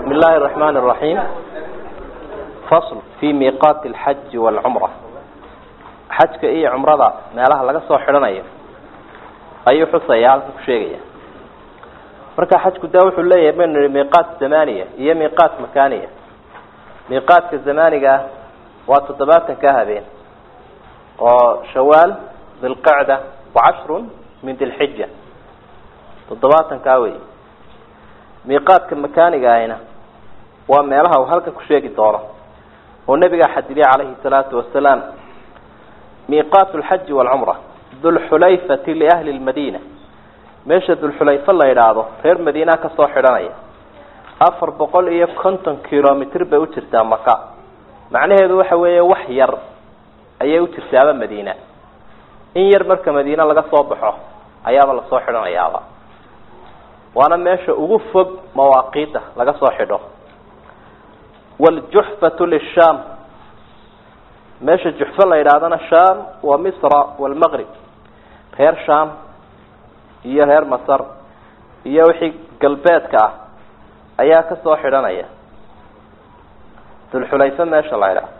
بسم الله الرحمن الرحيم فصل في ميقات الحج والعمرة xajka iyo cumrada meelaha laga soo xidhanayo ayuu xusaya halkan ku sheegaya marka xajku de wuxuu leeyahay baynu nihi miiqaat zamaniya iyo miiqaat makaniya miiqaatka zamaniga waa toddobaatanka habeen oo shawaal dilqacda wacashrun min dilxija toddobaatankaa wey miiqaadka makaniga ahina waa meelaha uu halkan ku sheegi doono oo nabigaa xadidiyay calayhi salaatu wasalaam miiqaat lxaji walcumra dulxulayfati liahli lmadiina meesha dulxulayfa la yidhaahdo reer madiina kasoo xidhanaya afar boqol iyo konton kilomitr bay u jirtaa maka macnaheedu waxa weeye wax yar ayay u jirtaaba madiina in yar marka madiine laga soo baxo ayaaba lasoo xidhanayaaba waana meesha ugu fog mawaaqiida laga soo xidho wljuxfatu lishaam meesha juxfo la yidhaahdana sham waa misra walmaqrib reer sham iyo reer masar iyo wixii galbeedka ah ayaa kasoo xidhanaya dulxulayfa meesha la yidhaahdo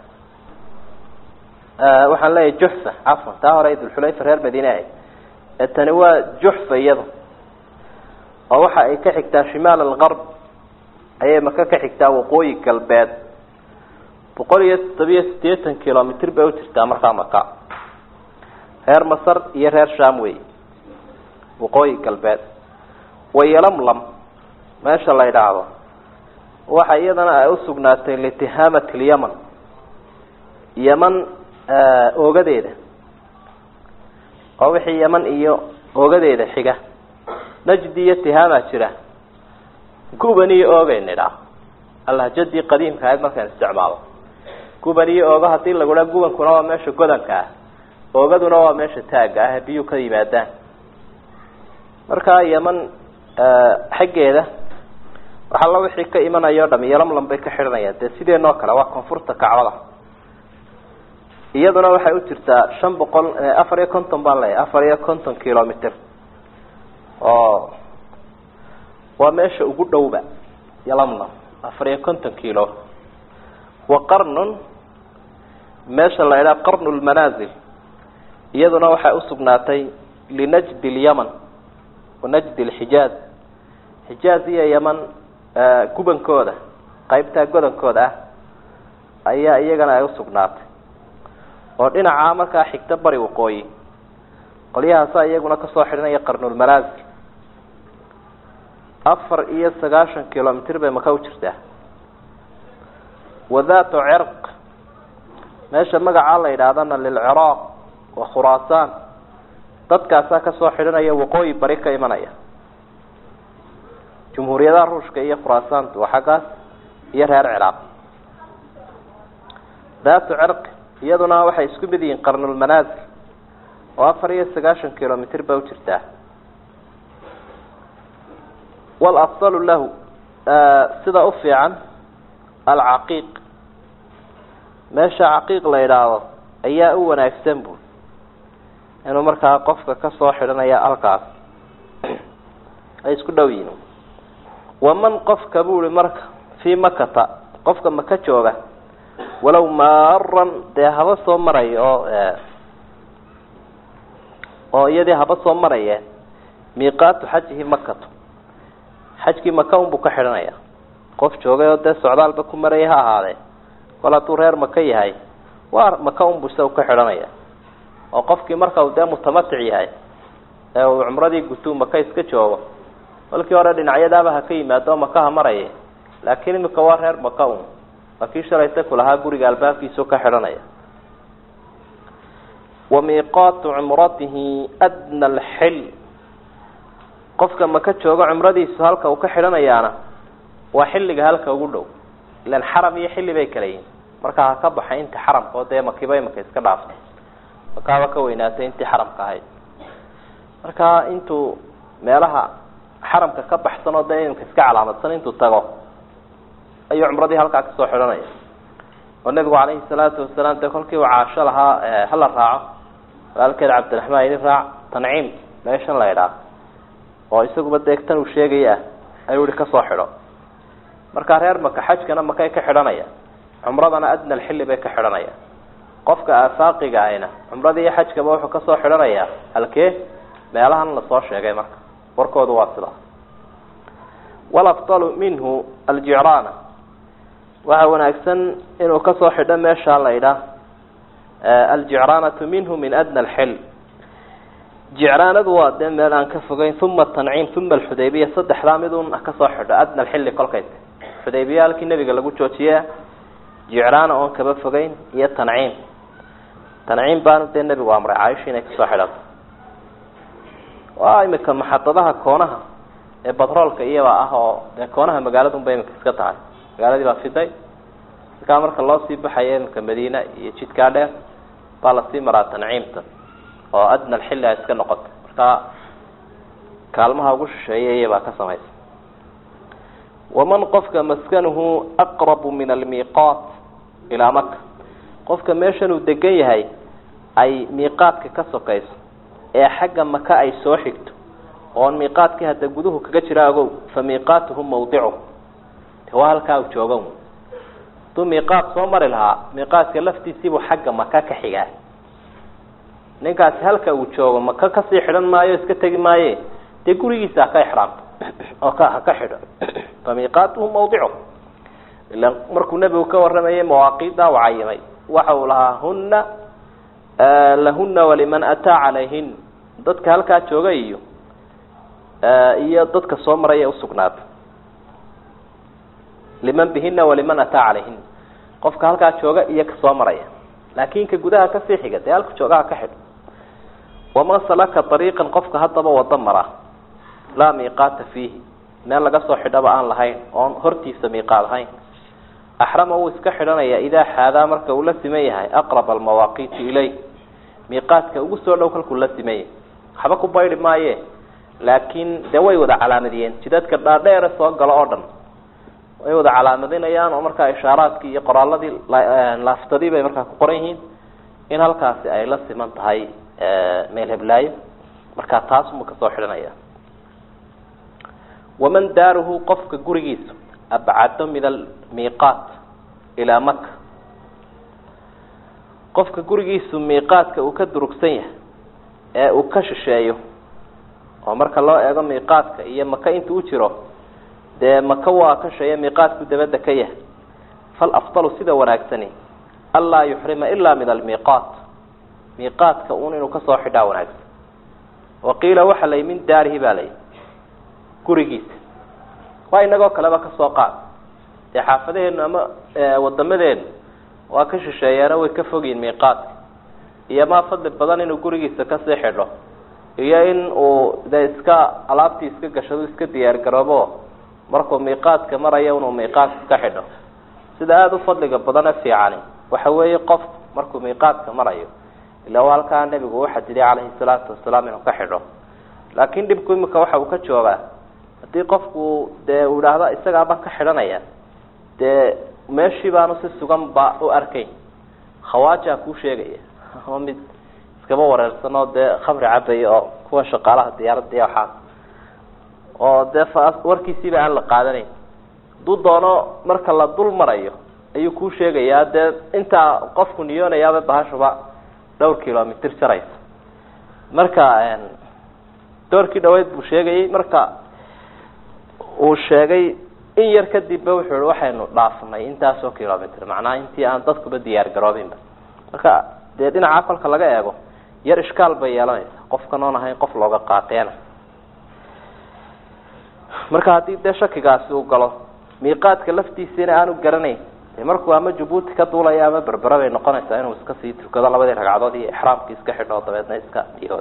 waxaan leeyahay juxfa cafwan taa hore dulxulayfa reer madiine ahayd ee tani waa juxfa iyada oo waxa ay ka xigtaa shimaal algarb ayay maka ka xigtaa waqooyi galbeed boqol iyo toddobiyo siddeetan kilomitr bay u jirtaa markaa maka reer masar iyo reer sham wey waqooyi galbeed wayolamlam meesha la yidhaahdo waxa iyadana ay usugnaatay litihamat lyaman yeman oogadeeda oo wixii yeman iyo oogadeeda xiga najdi iyo tihaama jira guban iyo oogayn idhaa alhajadii qadiimka ahayd markaan isticmaalo guban iyo oogo hadii lagudha gubankuna waa meesha godanka ah oogaduna waa meesha taagga ah biyuu ka yimaadaan markaa yeman xaggeeda waxalla wixii ka imanayo o dham yolamlam bay ka xidhanayaan dee sideenoo kale waa koonfurta kacbada iyaduna waxay u jirtaa shan boqol afar iyo konton baan leeyahay afar iyo konton kilomitr oo waa meesha ugu dhowba yolamlam afar iyo konton kilo wa qarnun meesha la idhaha qarnu lmanaazil iyaduna waxay usugnaatay linajdi lyaman wa najdi lxijaaz xijaaz iyo yaman gubankooda qaybtaa godankooda ah ayaa iyagana ay usugnaatay oo dhinacaa markaa xigta bari waqooyi qolyahaasa iyaguna kasoo xidhanaya qarnulmanaazil afar iyo sagaashan kilomitr bay maka u jirtaa wadaatu cirq meesha magacaa la yidhaahdana lilciraaq wa khuraasaan dadkaasaa kasoo xidhanaya waqooyi bari ka imanaya jumhuuriyadaha ruushka iyo khuraasaantu waa xaggaas iyo reer ciraaq daatu cirq iyaduna waxay isku mid yihiin qarnulmanaazil oo afar iyo sagaashan kilomitr bay u jirtaa walafdalu lahu sida u fiican alcaqiiq meesha caqiiq la yidhaahdo ayaa u wanaagsan bu inuu markaa qofka kasoo xidhanaya halkaas ay isku dhow yihiin waman qofka bu i marka fii makata qofka maka jooga walow maaran dee haba soo maraya oo oo iyadii haba soo maraya miiqaatu xajihi makato xajkii maka unbuu ka xidhanaya qof joogay oo dee socdaalba ku maraya ha ahaadee kol hadduu reer maka yahay waa maka unbuu isaga ka xidhanaya oo qofkii marka uu dee mutamatic yahay ee uu cumradii gutuu maka iska joogo kolkii hore dhinacyadaaba ha ka yimaado maka ha maraya laakiin imika waa reer maka un waa kii shalayta kulahaa guriga albaabkiisao ka xidhanaya wa miiqaatu cumratihi adna alxil qofka maka joogo cumradiisu halka uu ka xidhanayaana waa xilliga halka ugu dhow ilan xaram iyo xilli bay kala yihin markaa ha ka baxay intii xaramka oo dee makiba imaka iska dhaaftay makaaba ka weynaatay intii xaramka ahayd marka intuu meelaha xaramka ka baxsan oo dee imika iska calaamadsan intuu tago ayuu cumradii halkaa kasoo xidhanaya oo nebigu calayhi salaatu wasalaam dee kolkii uu caasho lahaa hala raaco walaalkeed cabdiraxmaan idin raac tanciim meeshan la idhaa oo isaguba deegtan uu sheegaya ah ayuu ihi kasoo xidho markaa reer maka xajkana makay ka xidhanayaan cumradana adna alxilli bay ka xidhanayaan qofka aafaaqiga ahna cumradii iyo xajkaba wuxuu kasoo xidhanayaa halkee meelahan lasoo sheegay marka warkoodu waa sidaa walafdalu minhu aljicraana waxaa wanaagsan inuu kasoo xidho meeshaa la idhaah aljicraanatu minhu min adna alxil jicraanadu waa dee meel aan ka fogeyn uma tanciim uma alxudaybiya saddexdaa midun kasoo xidho adna alxilli kolkay xudaybiya halkii nebiga lagu joojiya jicraana oon kaba fogeyn iyo tanciim tanciim baanu dee nebigu amray caaisha inay kasoo xidhato waa imika maxadadaha koonaha ee batroolka iyaba ah oo dee koonaha magaaladunba imika iska tahay magaaladii baa fiday markaa marka loo sii baxayo imika madiina iyo jidkaa dheer baa lasii maraa tanciimta oo adna alxilli a iska noqotay markaa kaalmaha ugu shisheeya iyabaa ka samaysa waman qofka maskanuhu aqrabu min almiiqaat ilaa maka qofka meeshan uu degan yahay ay miiqaadka ka sokayso ee xagga maka ay soo xigto oon miiqaadkii hadda guduhu kaga jira agow fa miiqaatuhu mawdicu waa halkaa u joogan haduu miiqaad soo mari lahaa miiqaadka laftiisiibuu xagga maka ka xigaa ninkaasi halka uu joogo maka kasii xidhan maayo iska tegi maaye dee gurigiisa haka ixraamto oo ka haka xidho fa miiqaatuhu mawdicu ila markuu nebigu ka waramayay mawaaqiidda u cayimay waxa uu lahaa huna lahuna waliman ataa calayhin dadka halkaa jooga iyo iyo dadka soo maraya usugnaata liman bihina waliman ataa calayhin qofka halkaa jooga iyo kasoo maraya laakin ka gudaha kasii xiga dee halka joogaha ka xidho waman salaka ariiqan qofka haddaba wado mara laa miiqaata fiihi meel laga soo xidhaba aan lahayn oon hortiisa miiqaad ahayn axrama wuu iska xidhanaya idaa xaadaa marka uu la siman yahay aqrab almawaaqiiti ilay miiqaadka ugu soo dhow kalkuu la siman yahay waxba ku baydhi maaye laakiin dee way wada calaamadiyeen jidadka dhaadheere soo galo oo dhan way wada calaamadinayaan oo markaa ishaaraadkii iyo qoraaladii laaftadii bay markaa ku qoran yihiin in halkaasi ay la siman tahay meel heblaayo markaa taasuma kasoo xidhanaya waman daaruhu qofka gurigiisa abcado min almiiqaat ilaa maka qofka gurigiisu miiqaadka uu ka durugsan yahay ee uu ka shisheeyo oo marka loo eego miiqaadka iyo maka inta u jiro dee maka waa ka sheeye miiqaadku dabadda ka yahay falafdalu sida wanaagsani anlaa yuxrima ilaa min almiiqaat miiqaadka un inuu kasoo xidhaa wanaagsan waqiila waxa lay min daarihi baa layi gurigiisa waa inagoo kaleba kasoo qaad dee xaafadaheenu ama wadamadeenu waa ka shisheeyaano way ka fogyihin miiqaadka iyo maa fadli badan inuu gurigiisa kasii xidho iyo in uu dee iska alaabtii iska gashado iska diyaar garoobo markuu miiqaadka marayo inuu miiqaadka ka xidho sida aada u fadliga badane fiicani waxa weeye qof markuu miiqaadka marayo ila waa halkaa nebigu u xadiday calayhi salaatu wasalaam inuu ka xidho laakin dhibku imika waxa uu ka joogaa haddii qofku dee uu idhaahdo isagaabaan ka xidhanaya dee meeshii baanu si sugan ba u arkayn khawaajaa kuu sheegaya oo mid iskaba wareersan oo dee khamri cabaya oo kuwa shaqaalaha diyaaradda iyo waxaas oo dee warkiisiiba aan la qaadanayn hadduu doono marka la dul marayo ayuu kuu sheegayaa dee intaa qofku niyoonayaaba bahashuba dhowr kilomitr jaraysa marka doorkii dhaweyd buu sheegayay marka uu sheegay in yar kadibba wuxuu i waxaynu dhaafnay intaasoo kilomitr macnaha intii aan dadkuba diyaar garoobinba marka dee dhinaca kolka laga eego yar ishkaal bay yeelanaysa qofkan oon ahayn qof looga qaateena marka haddii dee shakigaasi uu galo miiqaadka laftiisiina aanu garanayn de markuu ama jabuuti ka duulaya ama berbera bay noqonaysaa inuu iska sii tukado labadii ragcadood iyo ixraamkii iska xidho dabeedna iska dihood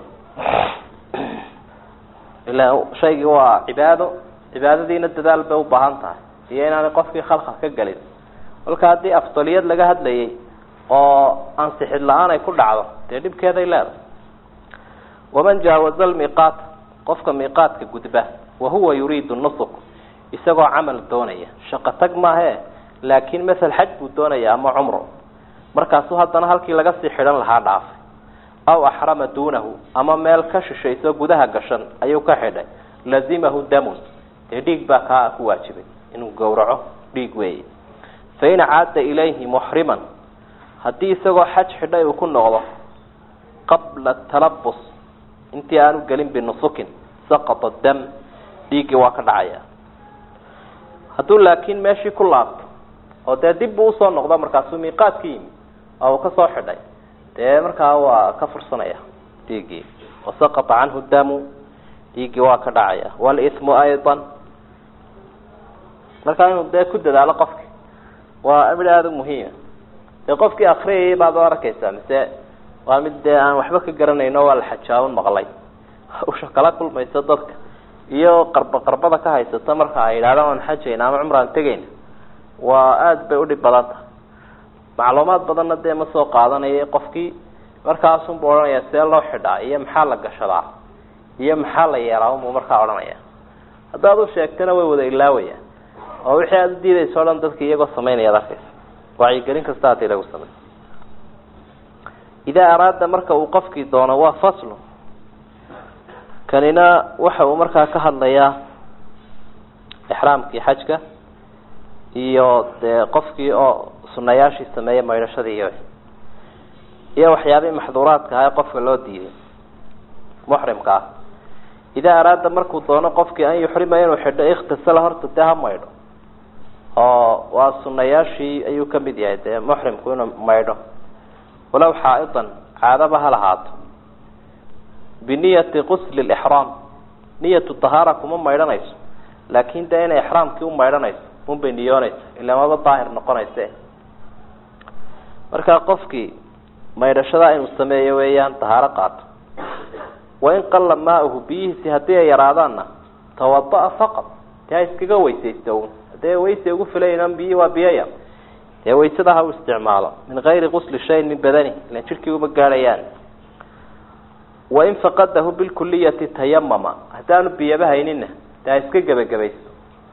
ila shaygii waa cibaado cibaadadiina dadaal bay ubaahan tahay iyo inaanay qofkii khalkhal ka gelin kolka haddii afdaliyad laga hadlayay oo ansixid la-aan ay ku dhacdo dee dhibkeeday leedahay waman jaawaza lmiiqaata qofka miiqaadka gudba wahuwa yuriidu nusuk isagoo camal doonaya shaqo tag maahe laakin masel xaj buu doonaya ama cumro markaasuu haddana halkii laga sii xidhan lahaa dhaafay aw axrama duunahu ama meel ka shishayso gudaha gashan ayuu ka xidhay lazimahu damun dee dhiig baa kaa ku waajibay inuu gowraco dhiig weeye fain caada ilayhi muxriman haddii isagoo xaj xidhay uu ku noqdo qabla talabus intii aanu gelin binusukin saqata dam dhiiggii waa ka dhacaya hadduu laakiin meeshii ku laabto oo dee dib buu usoo noqdo markaasuu miiqaad ka yimi oo uu kasoo xidhay dee markaa waa ka fursanaya dhiiggii wasaqata canhu damu dhiiggii waa ka dhacaya walismu aydan markaa inuu dee ku dadaalo qofki waa mid aada u muhiima dee qofkii akriyayay baad u arkaysaa mise waa mid dee aan waxba ka garanayno waa la xajaaban maqlay usha kala kulmaysa dadka iyo qarba qarbada ka haysata marka ay yidhahdaan waan xajayna ama cumraan tegayna waa aada bay udhib badan tahay macluumaad badanna dee ma soo qaadanaya qofkii markaasunbu odhanaya see loo xidhaa iyo maxaa la gashadaa iyo maxaa la yeelaa unbuu markaa odhanaya haddaad u sheegtana way wada ilaawayaan oo wixii aada udiidaysa o dhan dadka iyagoo samaynaya ad arkaysa wacyigelin kasta hadii lagu samey idaa araada marka uu qofkii doono waa faslu kanina waxa uu markaa ka hadlayaa ixraamkii xajka iyo dee qofkii oo sunayaashii sameeya maydhashadii iyo iyo waxyaabihii maxduuraadka ah ee qofka loo diiday muxrimka ah idaa araada markuu doono qofkii an yuxrima inuu xidho ikhtasala horta dee ha maydho oo waa sunayaashii ayuu kamid yahay dee muxrimku inuu maydho walow xaa-idan caadaba ha lahaato biniyati qusli lixraam niyatu tahaara kuma maydhanayso laakin dee inay ixraamkii u maydhanayso unbay niyoonaysa ila maba daahir noqonayse marka qofkii maydhashada inuu sameeyo weeyaan tahaaro qaato wain qalla maauhu biyihiisi haddii ay yaraadaanna tawada-a faqad dee ha iskaga weysaysto un haddee weyse ugu filaynan biyi waa biyaya dee waysada ha u isticmaalo min gayri qusli shayin min badani ilan jidhkii uma gaadhayaan wain faqadahu bilkuliyati tayamama haddaanu biyaba haynina dee ha iska gebagabaysto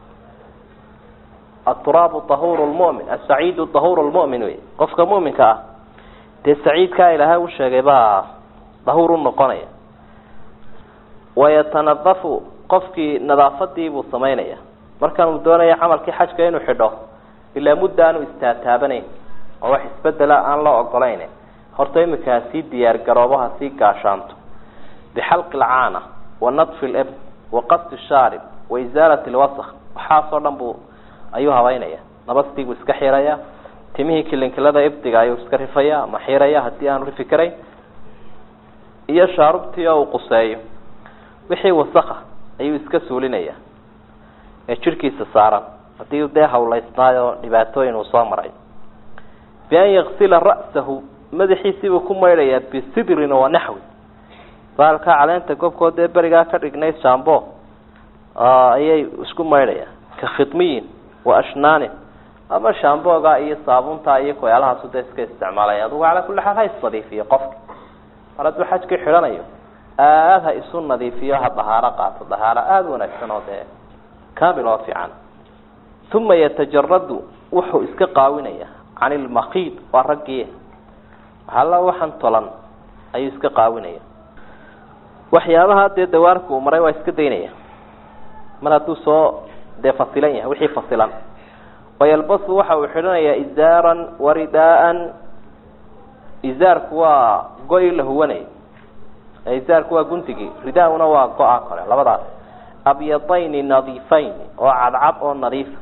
aturaabu tahuru lmumin asaciidu tahuru lmumin wey qofka muminka ah dee saciidkaa ilaahay u sheegay baa dahuur u noqonaya wayatanadafu qofkii nadaafadii buu samaynaya markan uu doonaya camalkii xajka inuu xidho ilaa mudda aanu istaataabanayn oo wax isbedela aan loo ogolayn horta imika ha sii diyaar garoobo ha sii gaashaanto bixalqi lcaana wa nadfi lib wa qasdi shaarib wa isaalati lwasak waxaasoo dhan buu ayuu habeynaya nabastii buu iska xiraya timihii kilinkilada ibdiga ayuu iska rifaya ama xiraya haddii aanu rifi karayn iyo shaarubtii oo uu quseeyo wixii wasaka ayuu iska suulinaya ee jidhkiisa saaran haddii dee hawlaysnaayo dhibaatooyin uu soo maray bian yaksila ra'sahu madaxiisiibuu ku maydhayaa bisidrin wa naxwi baalkaa caleenta gobkood dee berigaa ka dhignay shambo ayay isku maydhayaan ka khidmiyin wa ashnaanin ama shambooga iyo saabunta iyo koyaalahaasu dee iska isticmaalaya adugu calaa kulli xaal ha isnadiifiyo qofka mar hadduu xajkii xidhanayo aada ha isu nadiifiyo ha dahaaro qaato dahaaro aada wanaagsan oo dee kamil oo fiican uma yatajaradu wuxuu iska qaawinaya can ilmakiid waa raggii waxalla waxan tolan ayuu iska qaawinaya waxyaabaha dee dawaarka uu maray waa iska daynaya mar hadduu soo dee fasilan yahay wixii fasilan wayalbasu waxa uu xidhanayaa izaaran waridaaan izaarku waa go-i la huwanay izaarku waa guntigii ridauna waa go-a kale labadaas abyadayni nadiifayn oo cadcad oo nadiifa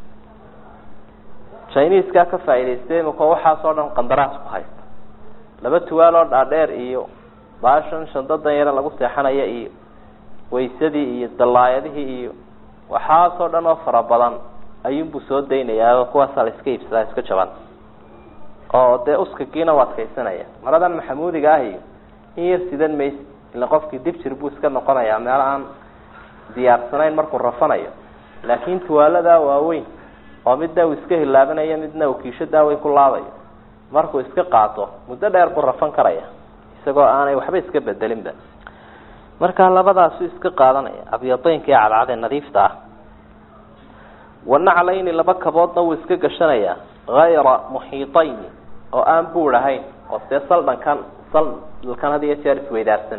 chiniskaa ka faa'idaystay imika waxaasoo dhan qandaraas ku haysta laba tuwaal oo dhaadheer iyo baashan shandadan yare lagu seexanaya iyo waysadii iyo dallaayadihii iyo waxaasoo dhan oo fara badan ayuunbuu soo daynayaa kuwaasaa la iska iibsadaa iska jaban oo dee uskagiina u adkaysanaya maradan maxamuudiga ah iyo in yar sidan mayse ila qofkii dib jir buu iska noqonayaa meel aan diyaarsanayn markuu rafanayo laakin tuwaaladaa waaweyn oo midna uu iska hilaabanayo midna uu kiisho daaweyn ku laabayo markuu iska qaato muddo dheer buu rafan karaya isagoo aanay waxba iska bedelinba marka labadaasu iska qaadanaya abyadaynka iyo cadcadee nadiifta ah wanaclayni laba kaboodna wuu iska gashanayaa hayra muxiitayni oo aan buur ahayn oo see saldhankan saldalkan had iyo jeer isweydaarsan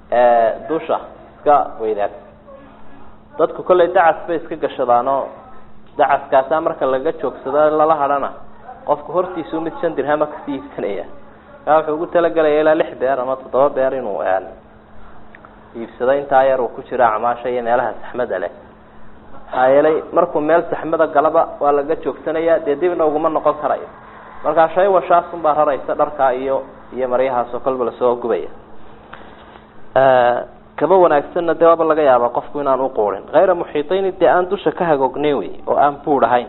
dusha iska weydaarsan dadku kollay dacas bay iska gashadaanoo dacaskaasaa marka laga joogsado lala hadhana qofku hortiisu mid shan dirhama kasii iibsanaya kaa wuxuu ugu talagelaya ilaa lix beer ama toddoba beer inuu iibsado intaa yar uu ku jiro acmaasha iyo meelaha saxmada leh maxaa yeelay markuu meel saxmada galaba waa laga joogsanaya dee dibna uguma noqon karayo markaa shay washaasun baa raraysa dharkaa iyo iyo maryahaasoo kolba lasoo gubaya kaba wanaagsanna dee waaba laga yaabaa qofku inaan uquurin hayra muxiitayni dee aan dusha ka hagoognayn wey oo aan buur ahayn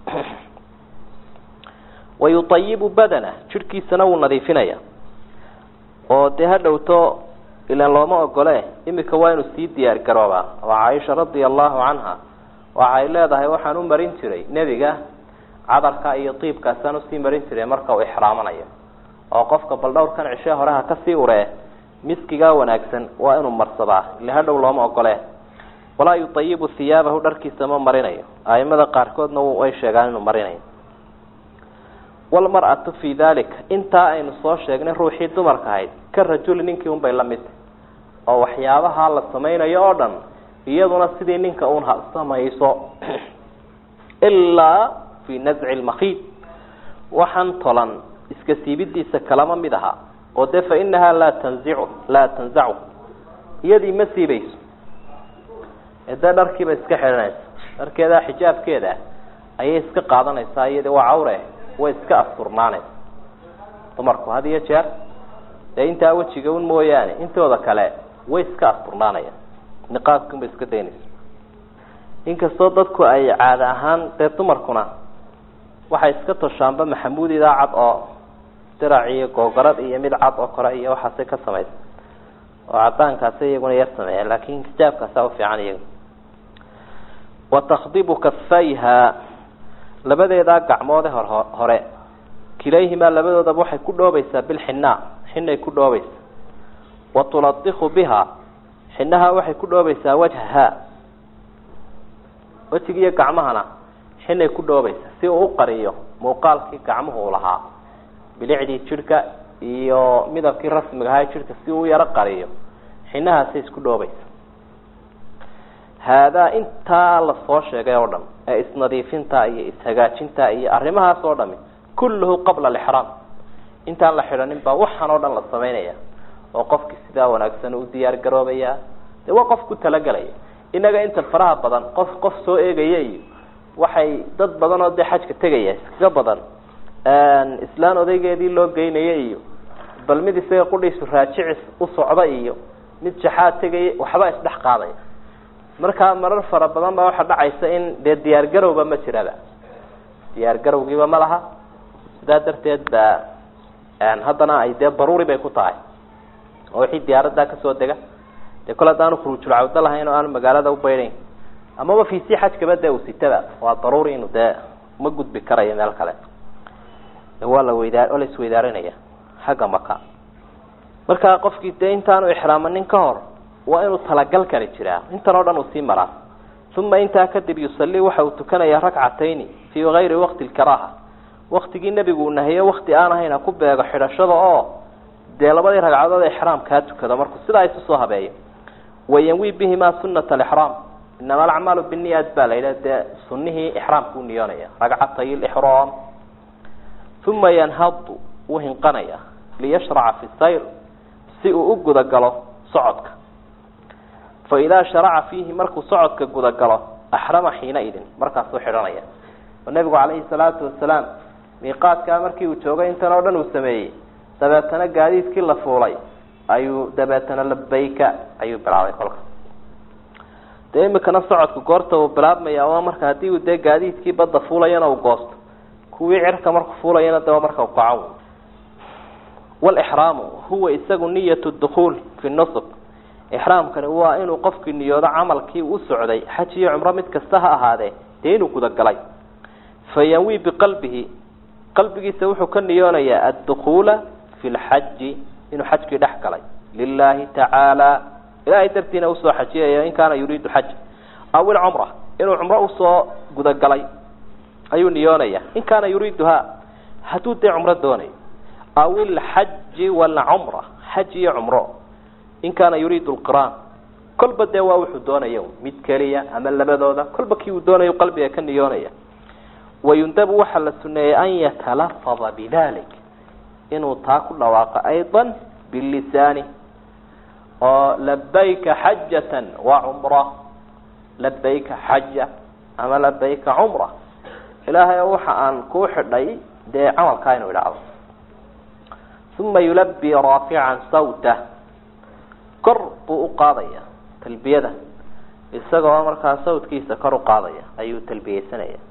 wayutayibu badana jidhkiisana wuu nadiifinaya oo dee ha dhowto ilaan looma ogole imika waa inuu sii diyaar garoobaa oo caaisha radia allahu canha waxay leedahay waxaan u marin jiray nebiga cadarka iyo tiibkaasaan usii marin jiray marka uu ixraamanayo oo qofka bal dhowrkan cishe horeha kasii uree miskigaa wanaagsan waa inuu marsadaa ila hadhow looma ogole walaa yutayibu hiyaabahu dharkiisa ma marinayo aimada qaarkoodna way sheegaan inuu marinayo walmar-atu fii dalika intaa aynu soo sheegnay ruuxii dumarka ahayd ka rajuli ninkii unbay la mid oo waxyaabaha la samaynayo oo dhan iyaduna sidii ninka un ha samayso ilaa fii nazci lmakiid waxaan tolan iska siibidiisa kalama mid aha oo de fa inahaa laa tanzicu laa tanzacu iyadii ma siibayso dee dharkiiba iska xidhanaysa dharkeeda xijaabkeeda ayay iska qaadanaysaa iyadii waa cawre way iska asturnaanaysa dumarku had iyo jeer dee intaa wejiga un mooyaane intooda kale way iska asturnaanayaan niqaabkiunba iska daynaysa inkastoo dadku ay caada ahaan dee dumarkuna waxay iska toshaanba maxamuud idaa cad oo dirac iyo googarad iyo mid cad oo kore iyo waxaasay ka samaysa oo cadaankaasa iyaguna yar sameeya laakin xijaabkaasa ufiican iyaga wa takdibu kafayha labadeedaa gacmoode hor hore kilayhimaa labadoodaba waxay ku dhoobaysaa bilxinaa xinay ku dhoobaysa wa tuladiku biha xinaha waxay ku dhoobaysaa wajhaha wejigiiyo gacmahana xinay ku dhoobaysaa si uu uqariyo muuqaalkii gacmuhu uu lahaa bilicdii jidhka iyo midabkii rasmiga ahaa jidhka si uu yaro qariyo xinahaasay isku dhoobaysa haadaa intaa lasoo sheegay oo dhan ee isnadiifinta iyo ishagaajinta iyo arrimahaas oo dhami kulluhu qabla alixraam intaan la xidhanin baa waxaan oo dhan la samaynaya oo qofkii sidaa wanaagsan u diyaar garoobaya dee waa qof ku talagelaya inaga inta faraha badan qof qof soo eegaya iyo waxay dad badan oo dee xajka tegaya iskaga badan islaan odaygeedii loo geynaya iyo bal mid isaga qudhiisu raajicis u socda iyo mid jaxaad tegaya waxba isdhex qaadaya markaa marar fara badan baa waxaa dhacaysa in dee diyaar garowba ma jiraba diyaar garowgiiba ma laha sidaa darteed ba haddana ay dee daruuri bay ku tahay oo wixii diyaaradaa kasoo dega dee kole hadaanu khuruujul cawdo lahayn oo aanu magaalada ubaydayn amaba fiisi xajkaba dee uu sitaba waa daruuri inu dee ma gudbi karayo meel kale waa la weydaa oo la isweydaarinaya xagga maka markaa qofkii dee intaanu ixraamanin ka hor waa inuu talagal kali jiraa intan oo dhan uu sii maraa uma intaa kadib yusalii waxa uu tukanayaa rakcatayni fii gayri waqti lkaraaha waktigii nebigu uu nahiyo wakti aan ahayn ha ku beego xidhashada oo dee labadii ragcadood ee ixraamkaa tukado markuu sidaa isu soo habeeyo wayanwi bihimaa sunata alixraam inama alacmaalu biniyaat baa la yidhaha dee sunihii ixraamka u niyoonaya ragcatay lixraam uma yanhadu wuu hinqanaya liyashraca fi sayr si uu u gudagalo socodka fa idaa sharaca fiihi markuu socodka gudagalo axrama xiina idin markaasuu xidhanaya oo nebigu calayhi salaatu wasalaam miiqaadkaa markii uu joogay intan oo dhan uu sameeyey dabeetana gaadiidkii la fuulay ayuu dabeetana labayka ayuu bilaabay kolka dee imikana socodku goorta uu bilaabmaya waa marka haddii uu dee gaadiidkii badda fuulayana uu goosto kuwii cirka marku fuulayana de waa marka ukaco walixraamu huwa isagu niyatu dukuul fi nusuk ixraamkani waa inuu qofkii niyoodo camalkii u socday xaj iyo cumro mid kasta ha ahaadee dee inuu gudagalay fayanwi biqalbihi qalbigiisa wuxuu ka niyoonayaa addukuula fi lxaji inuu xajkii dhex galay lilahi tacaala ilahay dartiina usoo xajiyayo in kaana yuriidu xaj aw ilcumra inuu cumro usoo gudagalay ayuu niyoonaya in kaana yuriiduha hadduu dee cumro doonayo aw ilxaji walcumra xaj iyo cumro in kaana yuriidu lqiraan kolba dee waa wuxuu doonaya mid keliya ama labadooda kolba kii uu doonayo qalbiga ka niyoonaya wayundabu waxaa la suneeyey an yatalafada bidalik inuu taa ku dhawaaqo ayضa bilisaani oo labayka xajatan wa cumra labayka xaja ama labayka cumra ilaahay waxa aan kuu xidhay dee camalkaa inuu idhaahdo uma yulabi raafican sawta kor buu u qaadaya talbiyada isagoo markaa sawtkiisa kor u qaadaya ayuu talbiyeysanaya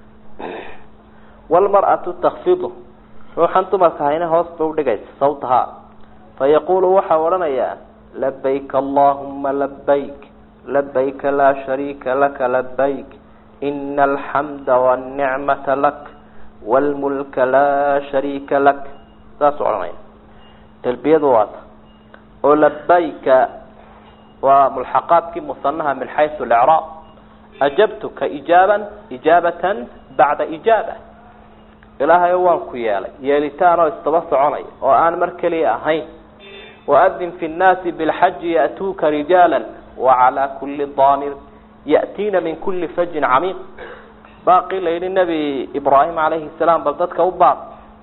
wlmar'atu takfidu ruuxan dumarka hayna hoos ba udhigaysa sawtahaa fayaqulu waxau odhanayaa labayk allahuma labayk labayka laa shariika laka labayk ina alxamda wاnicmata lak wاlmulka laa shariika lak saasuu odhanaya talbiyadu waata oo labayka waa mulxaqaadkii musanaha min xaysu licraab ajabtuka ijaaban ijaabatan bacda ijaaba ilaahayo waan ku yeelay yeelitaan oo isdaba soconaya oo aan mar keliya ahayn waadin fi nnaasi bilxaji ya'tuuka rijaala wacalaa kuli daamir ya'tiina min kuli fajin camiiq baaqii la yidhi nebi ibraahim calayhi salaam bal dadka u baaq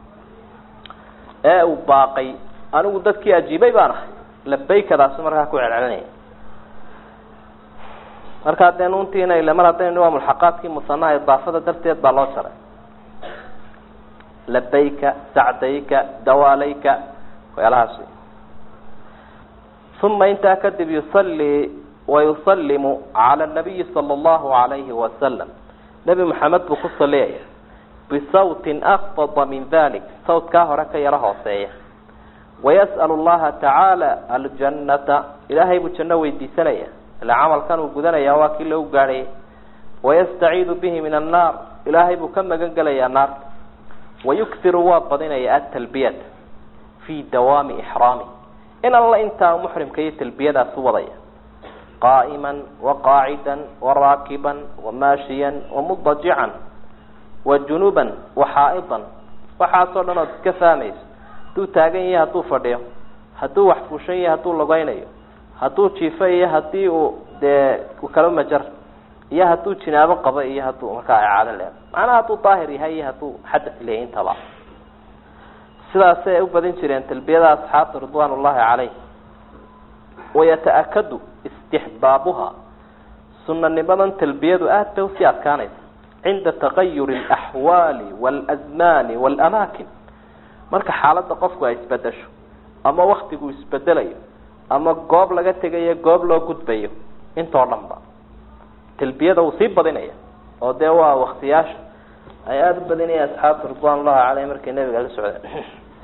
ee uu baaqay anigu dadkii ajiibay baan ahay labaykadaasu markaa ku celcelinaya markaa dee nuuntiina ile mar haddaynu waa mulxaqaadkii musanaha idaafada darteed baa loo jaray labayka sacdayka dawaalayka waxyaalahaas uma intaa kadib yusalii wayusalimu cala nabiyi sala allahu alayhi wasalam nebi maxamed buu ku saliyaya bisawtin akfada min dalik sawtkaa hore ka yaro hooseeya wayas'al llaha tacaala aljannata ilaahay buu janno weydiisanaya ila camalkan uu gudanaya waa kii lagu gaadhayay wayastaciidu bihi min annaar ilaahay buu ka magan gelayaa naarta wayukhiru waa badinaya atalbiyata fii dawaami ixraami in alla intaa muxrimka iyo talbiyadaas u wadaya qaa'iman waqaacidan waraakiban wamaashiyan wamudajican wajunuban waxaa'idan waxaasoo dhan ood iska fahmayso hadduu taagan yahay hadduu fadhiyo hadduu wax fuushan yahay hadduu lugeynayo hadduu jiifo iyo hadii uu dee kala majar iyo hadduu jinaabo qabo iyo hadduu markaa icaado leedo macnaha hadduu daahir yahay iyo hadduu xadas leeyahy intaba sidaasay u badin jireen talbiyada asxaabta ridwan ullahi caleyh wayata-akadu istixbaabuha sunanimadan talbiyadu aad bay usii adkaanaysa cinda tagayuri alaxwaali walasmaani waalamaakin marka xaaladda qofku ay isbedesho ama waktigu isbedelayo ama goob laga tegayo goob loo gudbayo intoo dhan ba talbiyada wuu sii badinaya oo dee waa waktiyaasha ay aada u badinaya asxaabta ridwan ullahi caleyh markay nabiga la socdeen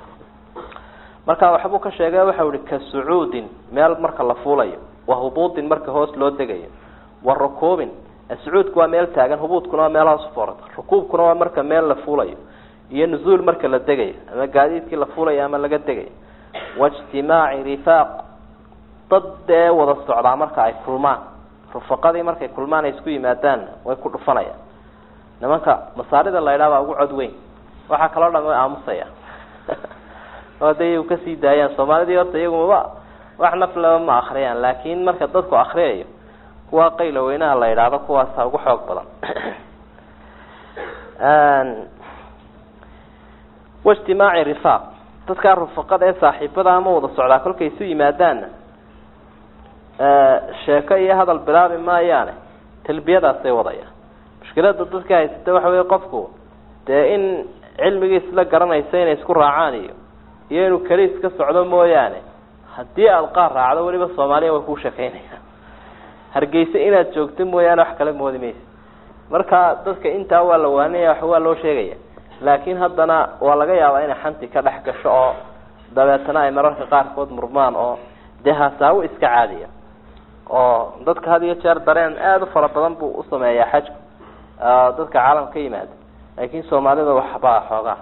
marka waxbuu ka sheegay waxau ihi ka sucuudin meel marka la fuulayo wa hubuudin marka hoos loo degayo wa rukuubin sucuudku waa meel taagan hubuudkuna waa meel hoos ufoorata rukuubkuna waa marka meel la fuulayo iyo nuzuul marka la degayo ama gaadiidkii la fuulayo ama laga degayo waijtimaaci rifaaq dad dee wada socdaa marka ay kulmaan rufaqadii markay kulmaan ay isku yimaadaan way ku dhufanayaan nimanka masaarida la idhaha baa ugu cod weyn waxaa kaloo dhan way aamusaya oo haday iyagu kasii daayaan soomaalidii horta iyagu maba wax naflaba ma akriyaan laakin marka dadku akriyayo kuwa qayla weynaha la idhaahdo kuwaasa ugu xoog badan waijtimaaci rifaaq dadkaa rufaqada ee saaxiibada ama wada socdaa kolkay isu yimaadaanna sheeko iyo hadal bilaabi maayaane talbiyadaasay wadaya mushkilada dadka haysata waxa wey qofku dee in cilmigiis la garanaysa inay isku raacaan iyo iyo inuu keli iska socdo mooyaane haddii aada qaar raacdo weliba soomaaliya way kuu sheekeynayaan hargeysa inaad joogto mooyaane wax kala moodi maysa marka dadka intaa waa la waanaya waa loo sheegaya laakin haddana waa laga yaabaa inay xanti ka dhex gasho oo dabeetana ay mararka qaarkood murmaan oo dee hasaawo iska caadiya oo dadka had iyo jeer dareen aada u fara badan buu usameeyaa xajku dadka caalam ka yimaada laakin soomaalida waxbaa xoogaa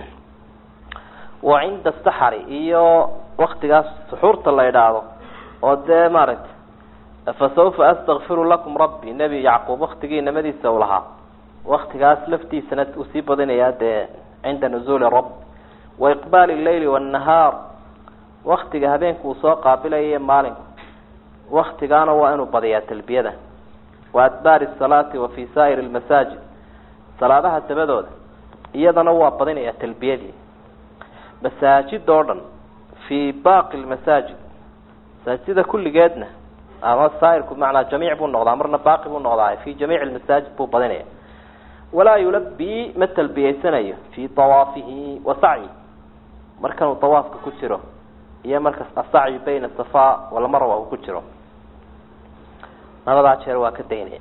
wa cinda saxari iyo waktigaas suxuurta la idhaahdo oo dee maaragtay fasawfa astakfiru lakum rabbi nebi yacquub waktigii namadiisa u lahaa waktigaas laftiisana uu sii badinayaa dee cinda nuzuuli rabb wa iqbaali leyli wاnnahaar waktiga habeenku uu soo qaabilaya maalinku waktigaana waa inuu badiyaa talbiyada wa adbaari salaati wa fi saa'iri lmasaajid salaadaha dabadooda iyadana waa badinayaa talbiyadii masaajid oo dhan fii baaqi lmasaajid masaajida kulligeedna ama saairku macnaa jamiic buu noqdaa marna baaqi buu noqdaa fi jamiici lmasaajid buu badinaya walaa yulabii ma talbiyeysanayo fii awaafihi wa sacyi markanuu awaafka ku jiro iyo markas asacyi bayna safa walmarwa uu ku jiro labadaa jeer waa ka daynaya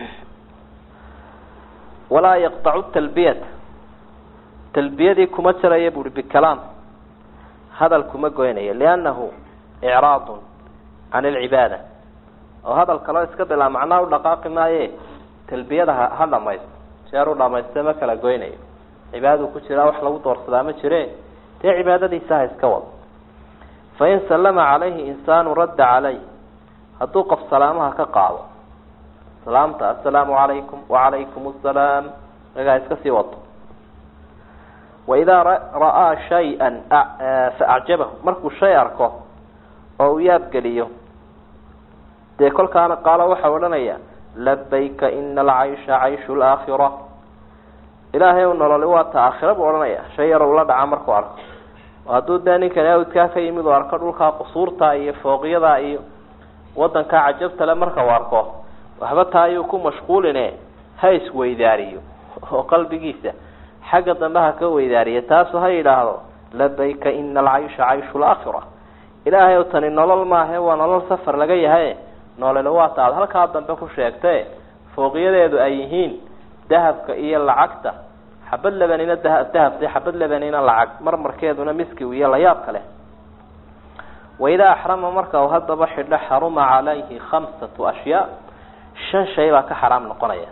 walaa yaqtacu talbiyata talbiyadii kuma jaraya buuhi bikalaam hadal kuma goynayo liannahu icraadun can alcibaada oo hadal kaloo iska bilaa macnaa u dhaqaaqi maaye talbiyada ha ha dhamaysto jeer u dhamayste ma kala goynayo cibaadadu ku jiraa wax lagu doorsadaa ma jire dee cibaadadiisa ha iska wado fain sallama calayhi insaanu radda calayh hadduu qof salaamaha ka qaado salaamta assalaamu calaykum wacalaykum assalaam nagaa iska sii wato waidaa ra'aa shay-an fa acjabahu markuu shay arko oo uu yaabgeliyo dee kolkaana qaalo waxau odhanaya labayka ina alcaysha cayshu laakhira ilaahay u nololi waa ta aakhira buu odhanaya shay yar ula dhaca markuu arko hadduu dee ninkan awdkaa ka yimid uu arko dhulkaa qusuurta iyo fooqyada iyo wadankaa cajabtale marka uu arko waxba taa ayuu ku mashquuline ha isweydaariyo oo qalbigiisa xagga dambe ha ka weydaariya taasu ha yidhaahdo labayka ina alcaysha cayshu laakhira ilaahay o tani nolol maahe waa nolol safar laga yahay noolele waa ta aad halkaa dambe ku sheegte fooqiyadeedu ay yihiin dahabka iyo lacagta xabad lebanina dah dahabta xabad lebanina lacag marmarkeeduna miskiw iyo layaab kale waidaa axrama marka uu haddaba xidho xaruma calayhi khamsatu ashyaa shan shay baa ka xaraam noqonaya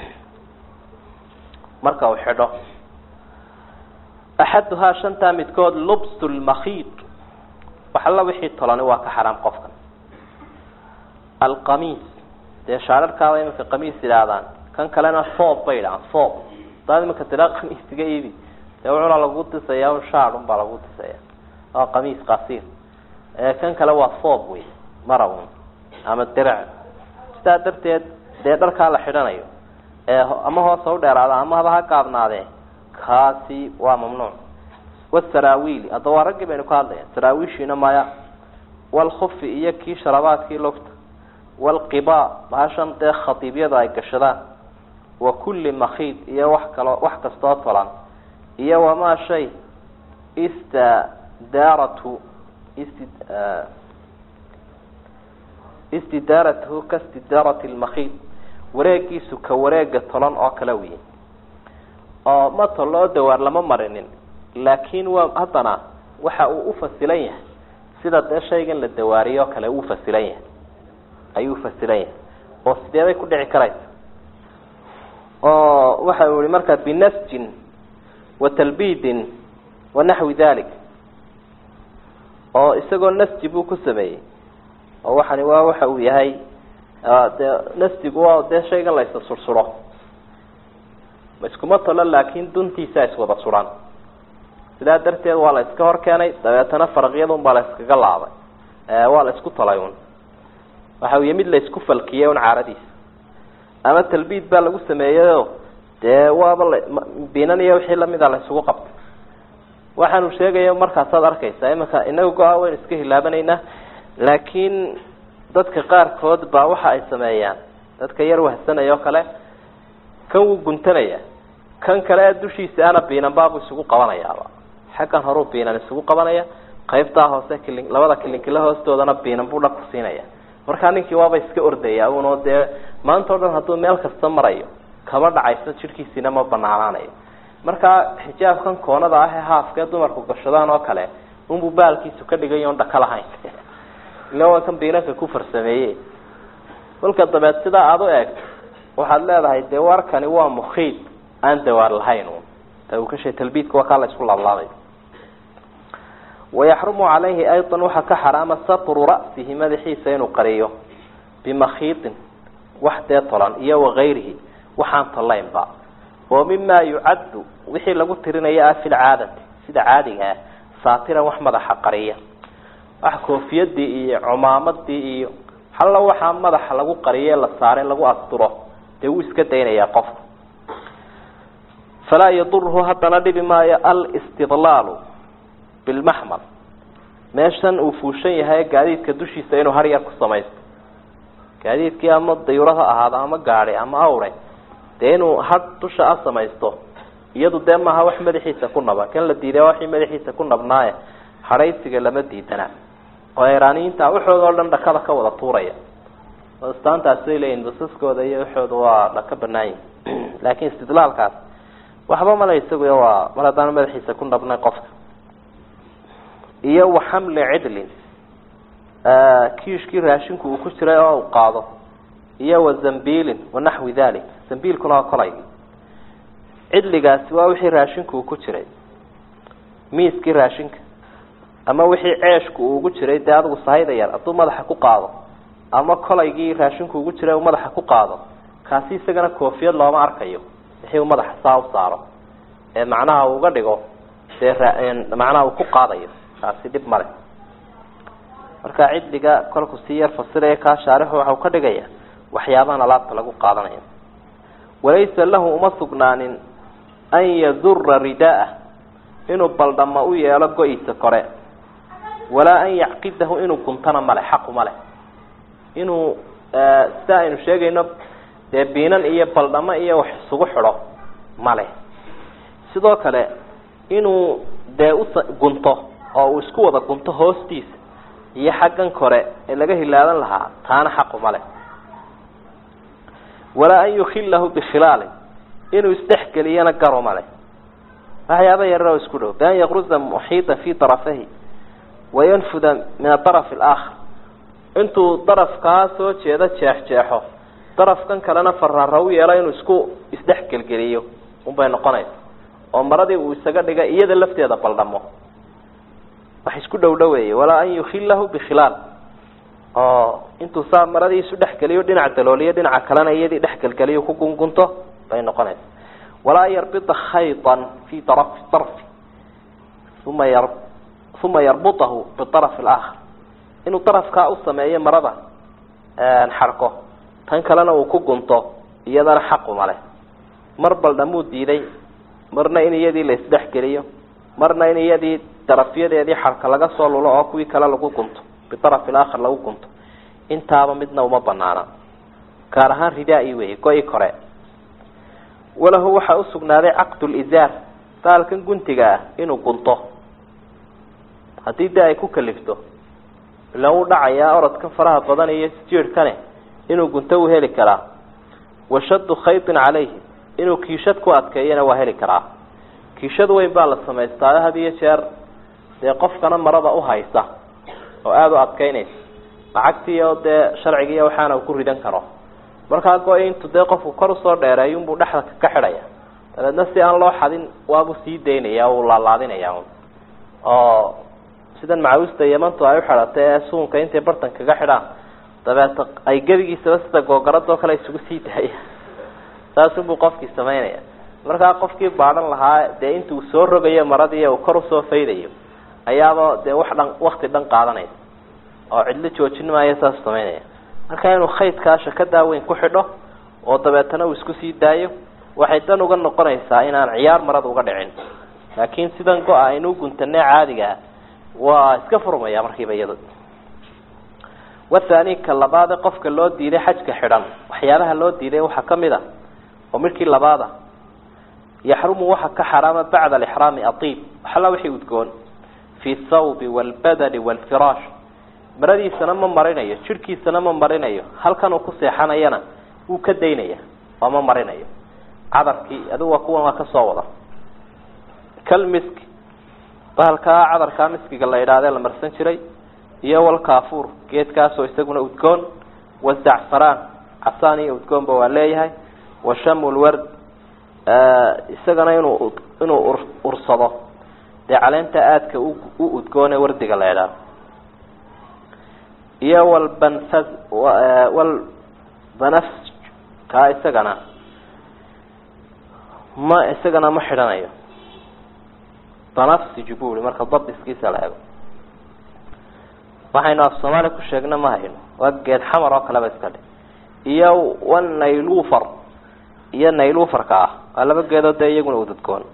marka uu xidho axaduhaa shantaa midkood lubsu lmakhiid wax alla wixii tolani waa ka xaraam qofkan alqamiis dee shaararkaaba iminka qamiis yidhaahdaan kan kalena foob bay yidhahaan foob hadaad iminka tiraa qamiis iga iibi dee wuxuna lagu disayaa shaar un baa lagu disaya waa qamiis qasiir kan kale waa foob wey marawn ama dirac sidaa darteed dee dharkaa la xidhanayo ee ama hoos ha u dheeraada ama haba ha gaabnaadee kaasi waa mamnuuc wasaraawiili hadda waa raggii baynu ka hadlaya saraawiishiina maya walkhufi iyo kii sharabaadkii logta walqiba bahashan dee khatiibyada ay gashadaan wa kulli makhiid iyo wax kaloo wax kastoo tolan iyo wamaa shay istadaaratu isti istidaaratuhu ka stidaarati lmakhiid wareegiisu ka wareega tolan oo kale wiyi oo ma toloo dawaar lama marinin laakiin waa haddana waxa uu ufasilan yahay sida dee shaygan la dawaariyo kale uu fasilan yahay ayuu fasilan yahay oo sideebay ku dhici karaysa oo waxa uu yihi marka binasjin wa talbiidin wa naxwi dalik oo isagoo nasji buu ku sameeyey oo waxani waa waxa uu yahay dee nasjigu waa dee shaygan la isla sursuro iskuma tolo laakin duntiisa iswada suran sidaa darteed waa la iska hor keenay dabeetana faraqyada un baa la iskaga laabay waa la isku tolay un waxa uu mid la isku falkiyey un caaradiisa ama talbiid baa lagu sameeyeyo dee waaba la binan iyo wixii lamida la isugu qabtay waxaanu sheegaya markaasaad arkaysaa imanka inaga go-a waynu iska hilaabanaynaa laakiin dadka qaarkood baa waxa ay sameeyaan dadka yar wahsanaya oo kale kan wuu guntanaya kan kale dushiisa ana biinan baabu isugu qabanayaaba xaggan horuu biinan isugu qabanaya qaybtaa hoose kilin labada kilinkila hoostoodana biinan buu dhag ku siinaya markaa ninkii waaba iska ordaya uno dee maanta o dhan hadduu meel kasta marayo kama dhacayso jidhkiisiina ma banaanaanayo markaa xijaabkan koonada ah ee haafkee dumarku gashadaan oo kale unbuu baalkiisu ka dhigay on dhaka lahayn ila waa kan biinanka ku farsameeye kolka dabeed sidaa aada u eegto waxaad leedahay dee warkani waa mukhiid aan dawaar lahayn un ukasha talbiidka waa kaa la isku laablaabay wayaxrumu calayhi aydan waxaa ka xaraama satru ra'sihi madaxiisa inuu qariyo bimakhiidin wax dee tolan iyo wakayrihi waxaan tolaynba oo mima yucaddu wixii lagu tirinaya ah fi lcaadati sida caadiga ah saatiran wax madaxa qariya wax koofiyadii iyo cumaamadii iyo halla waxaa madaxa lagu qariye la saare lagu asturo dee wuu iska daynayaa qofka falaa yaduruhu haddana dhibi maayo alistidlaalu bilmaxmal meeshan uu fuushan yahay gaadiidka dushiisa inuu har yar ku samaysto gaadiidkii ama dayuro ha ahaado ama gaadi ama awre dee inuu hadh dusha a samaysto iyadu dee maaha wax madaxiisa ku naba kan la diiday waxii madaxiisa ku nabnaaye hadhaysiga lama diidana oo iraniyiinta waxooda oo dhan dhakada ka wada tuuraya istaantaasay leeyihin basaskooda iyo waxooda waa dhaka banaayin laakin istidlaalkaas waxba male isagu waa mar haddaan madaxiisa ku nabnay qofka iyo waxamli cidlin kiishkii raashinku uu ku jiray oo u qaado iyo wa zambiilin wanaxwi dalik zambiilkuna waa kolay cidligaasi waa wixii raashinku uu ku jiray miiskii raashinka ama wixii ceeshku uu ugu jiray dee adigu sahayda yar hadduu madaxa ku qaado ama kolaygii raashinku ugu jiray uu madaxa ku qaado kaasi isagana koofiyad looma arkayo wixii uu madaxa saa u saaro ee macnaha uu uga dhigo dee macnaha uu ku qaadayo kaasi dhib male marka cidliga kolku sii yar fasiraya kaa shaarixu waxau ka dhigaya waxyaabahan alaabta lagu qaadanayo walaysa lahu uma sugnaanin an yadura ridaa'ah inuu baldhama u yeelo go-iisa kore walaa an yacqidahu inuu guntana male xaqu male inuu sida aynu sheegayno dee biinan iyo baldhamo iyo wax isugu xidho male sidoo kale inuu dee ugunto oo uu isku wada gunto hoostiisa iyo xaggan kore ee laga hilaadan lahaa taana xaqu male walaa an yukhilahu bikhilaalin inuu isdhexgeliyana garo male waxyaaba yararoo isku dhow bian yaqruza muxiitan fi darafahi wayanfuda min adaraf alaakhar intuu darafkaa soo jeeda jeex jeexo darafkan kalena faraara u yeelo inuu isku isdhexgelgeliyo unbay noqonaysa oo maradii uu isaga dhiga iyada lafteeda baldhamo wax isku dhow dhoweeye walaa an yukhilahu bikhilaal oo intuu saa maradii isu dhexgeliyo dhinac dalooliyo dhinaca kalena iyadii dhexgelgeliyo ku gungunto bay noqonaysa walaa yarbida khayطa fi darafi darfi uma yar uma yarbutahu bidaraf alaakhar inuu darafkaa u sameeyo marada xarko tan kalena uu ku gunto iyadana xaqu male mar baldhamuu diiday marna in iyadii la isdhexgeliyo marna in iyadii darafyadeedii xarka laga soo lulo oo kuwii kale lagu gunto bidaraf alaakhar lagu gunto intaaba midna uma banaana gaar ahaan ridaa-i wey go-i kore walahu waxaa usugnaaday caqdu lizaar baalkan guntiga ah inuu gunto haddii de ay ku kalifto ila uu dhacayaa orodkan faraha badan iyo jiirhkane inuu gunto uu heli karaa washaddu khaytin calayhi inuu kiishad ku adkeeyana waa heli karaa kiishad weyn baa la samaystaayo had iyo jeer dee qofkana marada uhaysa oo aada u adkeynaysa lacagtii oo dee sharcigiiyo waxaana uu ku ridan karo markaa go- intu dee qofku kor usoo dheereeyo unbuu dhexda ka xidhaya dabeedna si aan loo xadin waabuu sii daynaya uu laalaadinaya oo sidan macaawista yamantu ay uxidhatay ee suunka intay bartan kaga xidhaan dabeeta ay gebigiisaba sida googaradoo kale isugu sii daaya saasunbuu qofkii samaynaya markaa qofkii baadhan lahaa dee intuu soo rogayo maradii uu kor usoo faydayo ayaaba dee wax dhan wakti dhan qaadanaysa oo cidlo joojin maayo saas samaynaya marka inuu khaydkaa shakadaa weyn ku xidho oo dabeetana uu isku sii daayo waxay dan uga noqonaysaa inaan ciyaar marada uga dhicin laakiin sidan go-a aynuu guntanee caadigaa waa iska furmaya markiiba iyado wathani ka labaade qofka loo diiday xajka xidhan waxyaabaha loo diiday waxaa kamid a oo midkii labaada yaxrumu waxa ka xaraama bacda alixraami aiib waxalla wixii udgoon fi thawbi waalbadani waalfiraash maradiisana ma marinayo jidhkiisana ma marinayo halkan uu ku seexanayana wuu ka daynaya oo ma marinayo cadarkii adigu waa kuwan waa kasoo wada kal miski bahalkaa cadarkaa miskiga la idhahdee la marsan jiray iyo walkaafuur geedkaasoo isaguna udgoon wazacfaraan casaan iyo udgoonba waa leeyahay wa shamulward isagana inuu inuu ursado dee caleenta aadka u udgoone wardiga la idhaahdo iyo walbanfas walbanaf kaa isagana ma isagana ma xidhanayo banafsij buli marka dabiskiisa la ego waxaynu af soomaaliya ku sheegna ma hayno waa geed xamar oo kaleba iska dhe iyo wa naylufar iyo naylufarka ah waa laba geedoo dee iyaguna udadgoon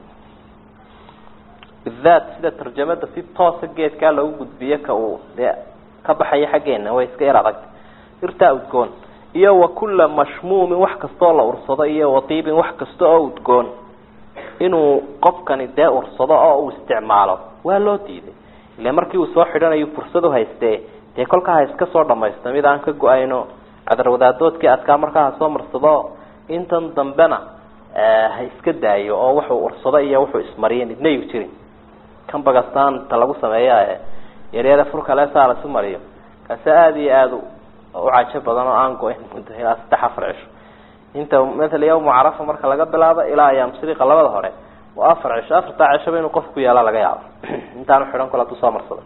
bidaat sida tarjamada si toosa geedkaa loogu gudbiyo ka uu dee ka baxayo xaggeena way iska yar adagta irtaa udgoon iyo wa kulla mashmuumin wax kastaoo la ursado iyo watiibin wax kasta oo udgoon inuu qofkani dee ursado oo uu isticmaalo waa loo diiday ile markii uu soo xidhanayo fursad u haystee dee kolkaa ha iska soo dhamaysto mid aan ka go-ayno cadarwadaadoodkii adkaa markaa ha soo marsado intan dambena ha iska daayo oo wuxuu ursado iyo wuxuu ismariya midna yu jirin kan bagastaanta lagu sameeya yaryada furkalesaa laisu mariyo kaase aada iyo aada u cajo badan oo aan go-in muddo ilaa saddex afar cisho inta maala yawma carafa marka laga bilaabo ilaa ayaam siriqa labada hore waa afar cisho afartaa cishaba inuu qofku yaala laga yaabo intaanu xidhan kol haduu soo marsado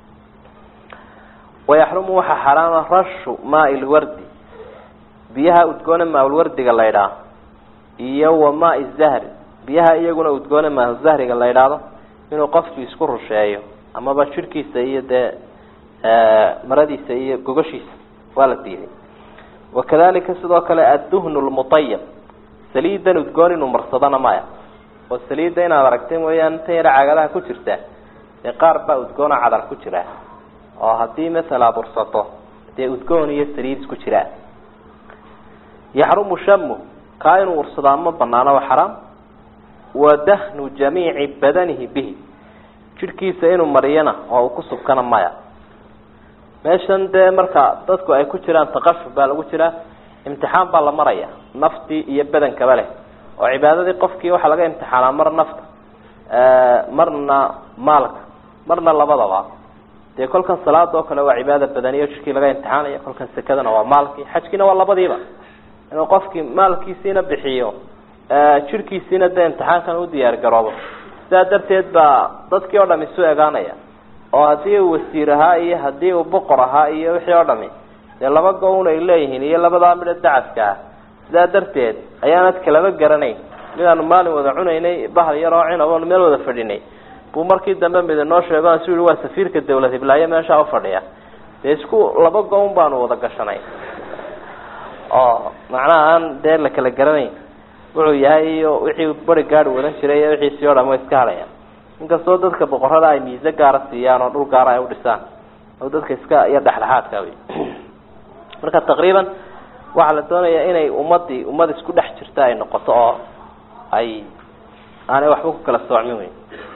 wayaxrumu waxaa xaraama rashu maai lwardi biyaha udgoone maaulwardiga la ydhaah iyo wa maai zahri biyaha iyaguna udgoone maahuzahriga la ydhaahdo inuu qofkii isku rusheeyo amaba jirhkiisa iyo dee maradiisa iyo gogashiisa waa la diiday wakadalika sidoo kale adduhnu lmutayab saliidan udgoon inuu marsadona maya oo saliidda inaad aragtay mooyaane tan yara cagadaha ku jirta dee qaar baa udgoona cadar ku jira oo haddii masala ad ursato dee udgoon iyo saliid isku jiraa yaxrumu shamu kaa inuu ursadaa ma banaano waa xaraam wa dahnu jamiici badanihi bihi jidhkiisa inuu mariyana oo uu ku subkana maya meeshan dee marka dadku ay ku jiraan taqashuf baa lagu jiraa imtixaan baa la maraya naftii iyo badankaba leh oo cibaadadii qofkii waxaa laga imtixaanaa mar nafta marna maalka marna labadaba dee kolkan salaada oo kale waa cibaada badaniyo jidhkii laga imtixaanaya kolkan sekadana waa maalkii xajkiina waa labadiiba inuu qofkii maalkiisiina bixiyo jidhkiisiina dee imtixaankan u diyaar garoobo sidaa darteed baa dadkii oo dham isu egaanaya oo haddii uu wasiir ahaa iyo haddii uu boqor ahaa iyo wixii oo dhami dee laba gown ay leeyihiin iyo labadaa midho dacaska ah sidaa darteed ayaanad kalaba garanayn midaanu maalin wada cunaynay bahal yar oo cinab oon meel wada fadhinay buu markii dambe mid inoo sheego su yihi waa safiirka dawlad hiblaayo meeshaa ufadhiya dee isku laba gown baanu wada gashanay oo macnaha aan dee la kala garanayn wuxuu yahay iyo wixii bari gaadi wadan jiray iyo wixiisii o dham way iska hadhayaan inkastoo dadka boqorada ay miise gaara siiyaan oo dhul gaara ay udhisaan oo dadka iska iyo dhexdhexaadka wey marka taqriiban waxaa la doonayaa inay ummadii ummad isku dhex jirta ay noqoto oo ay aanay waxba ku kala soocmin wey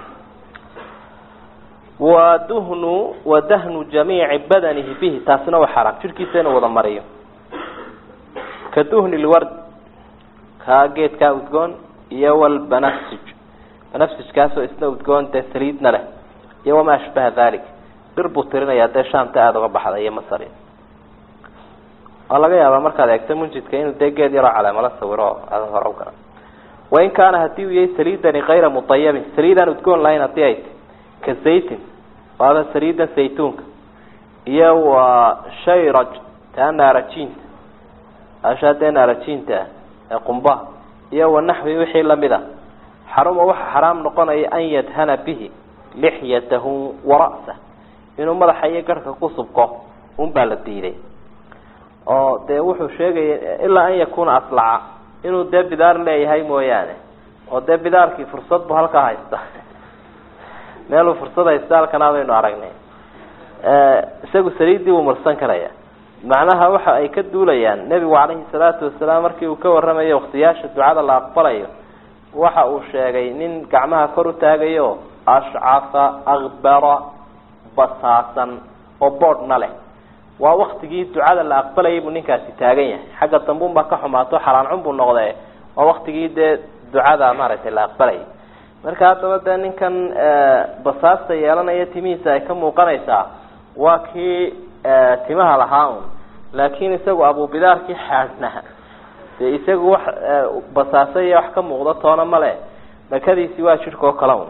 wa duhnu wa dahnu jamiici badanihi bihi taasina waa xaraam jidhkiisa inuu wada mariyo ka duhni lward kaa geedkaa udgoon iyo walbanafsij banafsijkaasoo isna udgoon dee saliidna leh iyo wamaa ashbaha dalik bir buu tirinayaa dee shaamta aada uga baxda iyo masar waa laga yaabaa markaad eegto munjidka inuu dee geed yaroo caleemala sawiro oo aada hore ugara wain kaana hadii uu yahay saliidani kayra mutayabin saliidaan udgoon lahayn hadii ay ta ka zaytin waaba saliidan saytuunka iyo wa shayraj taa naarajiinta ashaa dee naarajiinta ah ee qumbaha iyo wanaxwi wixii lamid a xaruma waxa xaraam noqonaya an yadhana bihi lixyatahu wara'sah inuu madaxa iyo garhka ku subko un baa la diiday oo dee wuxuu sheegaya ilaa an yakuna aslaca inuu dee bidaar leeyahay mooyaane oo dee bidaarkii fursad bu halkaa haysta meeluu fursad haysta halkanaa baynu aragnay isagu saliiddii wuu marsan karaya macnaha waxa ay ka duulayaan nebigu calayhi salaatu wasalaam markii uu ka warramayo waktiyaasha ducada la aqbalayo waxa uu sheegay nin gacmaha kor u taagayo ashcafa akbara basaasan oo boodhna leh waa waktigii ducada la aqbalayay buu ninkaasi taagan yahay xagga dambuun baa ka xumaato xalaancun buu noqde waa waktigii dee ducada maaragtay la aqbalayay marka haddaba dee ninkan basaasta yeelanaya timihiisa ay ka muuqanaysaa waa kii timaha lahaa un laakin isagu abubidaarkii xaadhna dee isagu wax basaasa iyo wax ka muuqdo toona male dhakadiisi waa jidhka oo kale un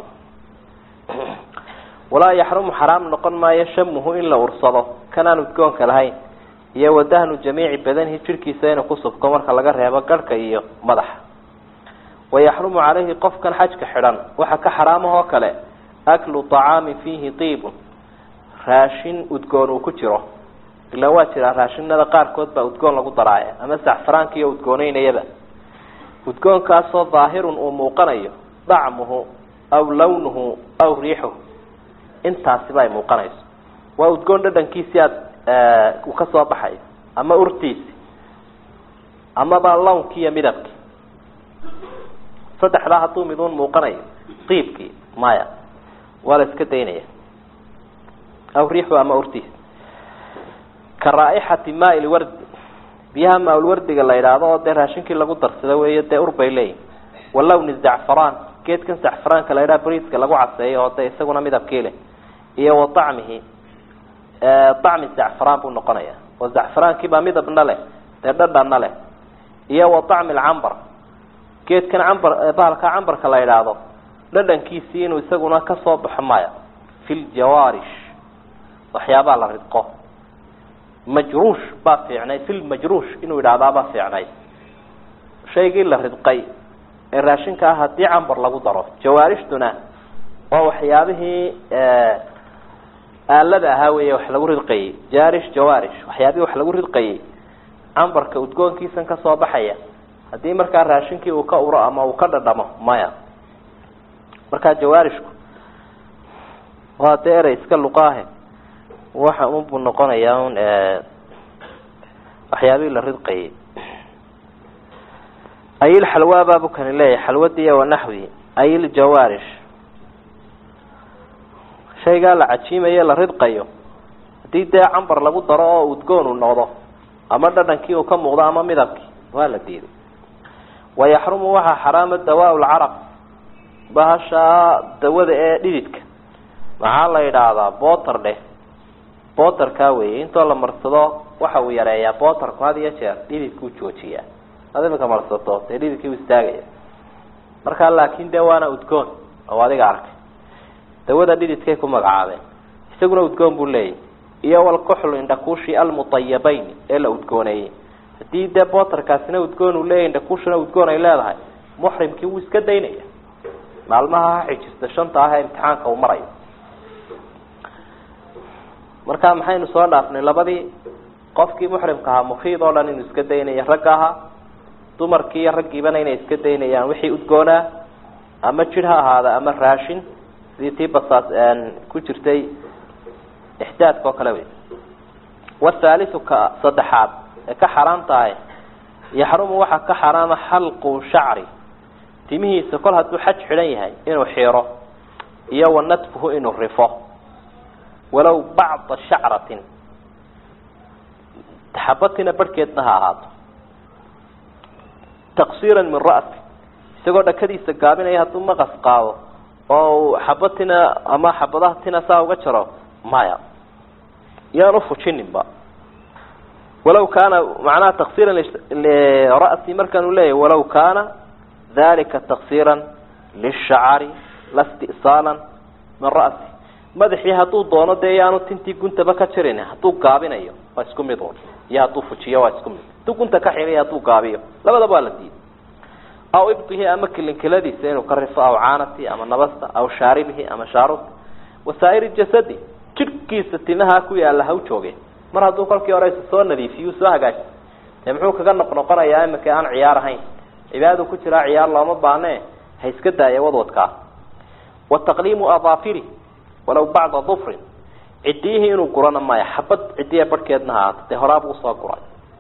walaa yaxrumu xaraam noqon maayo shamuhu in la ursado kanaan udgoonka lahayn iyo wadahnu jamiici badanihi jidhkiisa inuu ku subko marka laga reebo garhka iyo madaxa wayaxrumu calayhi qofkan xajka xidhan waxa ka xaraamahoo kale aklu طacaami fiihi tiibun raashin udgoon uu ku jiro ilaa waa jiraa raashinada qaarkood baa udgoon lagu daraaya ama saxfaraanka iyo udgooneynayaba udgoonkaasoo daahirun uu muuqanayo dacmuhu aw lawnuhu aw riixuhu intaasiba ay muuqanayso waa udgoon dhadhankiisii aada uu ka soo baxayo ama urtiisi amaba lawnkii iyo midabkii saddexdaa hadduu miduun muuqanayo qiibkii maya waa la iska daynaya aw riixu ama urtiisi ka raaixati maa lwardi biyaha maalwardiga la yidhaahdo oo dee raashinkii lagu darsado weeyo dee ur bay leeyihin wa lawni zacfaraan geedkan zacfaraanka la yidhaha briiska lagu caseeyo oo dee isaguna midabkii leh iyo wa acmihi acmi zacfaraan buu noqonaya oo zacfaraankii baa midabna leh dee dhadhanna leh iyo wa acmi lcambar geedkan cambar bahalka cambarka la yidhaahdo dhadhankiisii inuu isaguna kasoo baxo maya fi ljawaarish waxyaabaa la ridqo majruush baa fiicnay fi lmajruush inuu yidhaahdaabaa fiicnay shaygii la ridqay ee raashinka ah haddii cambar lagu daro jawaarishtuna waa waxyaabihii aalada ahaa wey wax lagu ridqayey jaarish jawaarish waxyaabihii wax lagu ridqayey cambarka udgoonkiisan kasoo baxaya haddii markaa raashinkii uu ka uro ama uu ka dhadhamo maya markaa jawaarishku waa dee erey iska luqaahe waxa unbuu noqonayaa un waxyaabihii la ridqayey ayil xalwa baabu kani leeyahay xalwadii wanaxwi ayil jawaarish shaygaa la cajiimayo la ridqayo haddii dee cambar lagu daro oo udgoon uu noqdo ama dhadhankii uu ka muuqdo ama midabkii waa la diiday wayaxrumu waxaa xaraama dawaa lcarab bahashaa dawada ee dhididka maxaa la yidhaahdaa boter dheh boterkaa weeye intoo la marsado waxa uu yareeyaa boterku had iyo jeer dhididkuu joojiyaa ad imika marsato dee dhididkii u istaagaya markaa laakin dee waana udgoon oo adiga arkay dawada dhididkay ku magacaabeen isaguna udgoon buu leeyahy iyo walkuxlu indhakuushi almutayabayn ee la udgooneeyey haddii dee boterkaasina udgoon uu leeyahy indhakuushina udgoon ay leedahay muxrimkii wuu iska daynaya maalmaha ha xijirta shanta ah ee imtixaanka uu marayo marka maxaynu soo dhaafnay labadii qofkii muxrimka ahaa mukiid oo dhan inuu iska daynaya ragga ahaa dumarkii iyo raggiibana inay iska daynayaan wixii udgoonaa ama jir ha ahaada ama raashin sidii tii basaas ku jirtay ixdaadka oo kale wey wathaaliu ka saddexaad ee ka xaraam tahay yaxrumu waxaa ka xaraama xalqu shacri timihiisa kol hadduu xaj xidhan yahay inuu xiiro iyo wa natfuhu inuu rifo walow bacda shacratin taxabatina barhkeedna ha ahaato taqsiira min ra'si isagoo dhakadiisa gaabinaya hadduu maqas qaado oo uu xabatina ama xabadaha tina saa uga jaro maya yaan ufujininba walaw kaana macnaha taqsiira lira'si markaan u leeyahy walaw kaana dalika taqsiira lishacari la sti'saalan min ra'si madaxii hadduu doono dee yaanu tintii guntaba ka jirin hadduu gaabinayo waa isku mid un iyo hadduu fujiyo waa isku mid hadduu gunta ka xiriyo hadduu gaabiyo labadaba waa la diiday aw ibdihi ama kilinkiladiisa inuu ka rifo aw caanati ama nabasta aw shaaribihi ama shaarubta wasaa'iri jasadi jidhkiisa timaha ku yaalla ha u jooge mar hadduu kolkii hore soo nadiifiyu soo hagaaji dee muxuu kaga noqnoqonayaa iminka aan ciyaar ahayn cibaadadu ku jiraa ciyaar looma baane ha iska daaya wadwadkaa wa taqliimu adaafiri walaw bacda dufrin cidiyihii inuu gurana maya xabad cidiya barhkeedna ha ahaato dee horaabuu usoo guray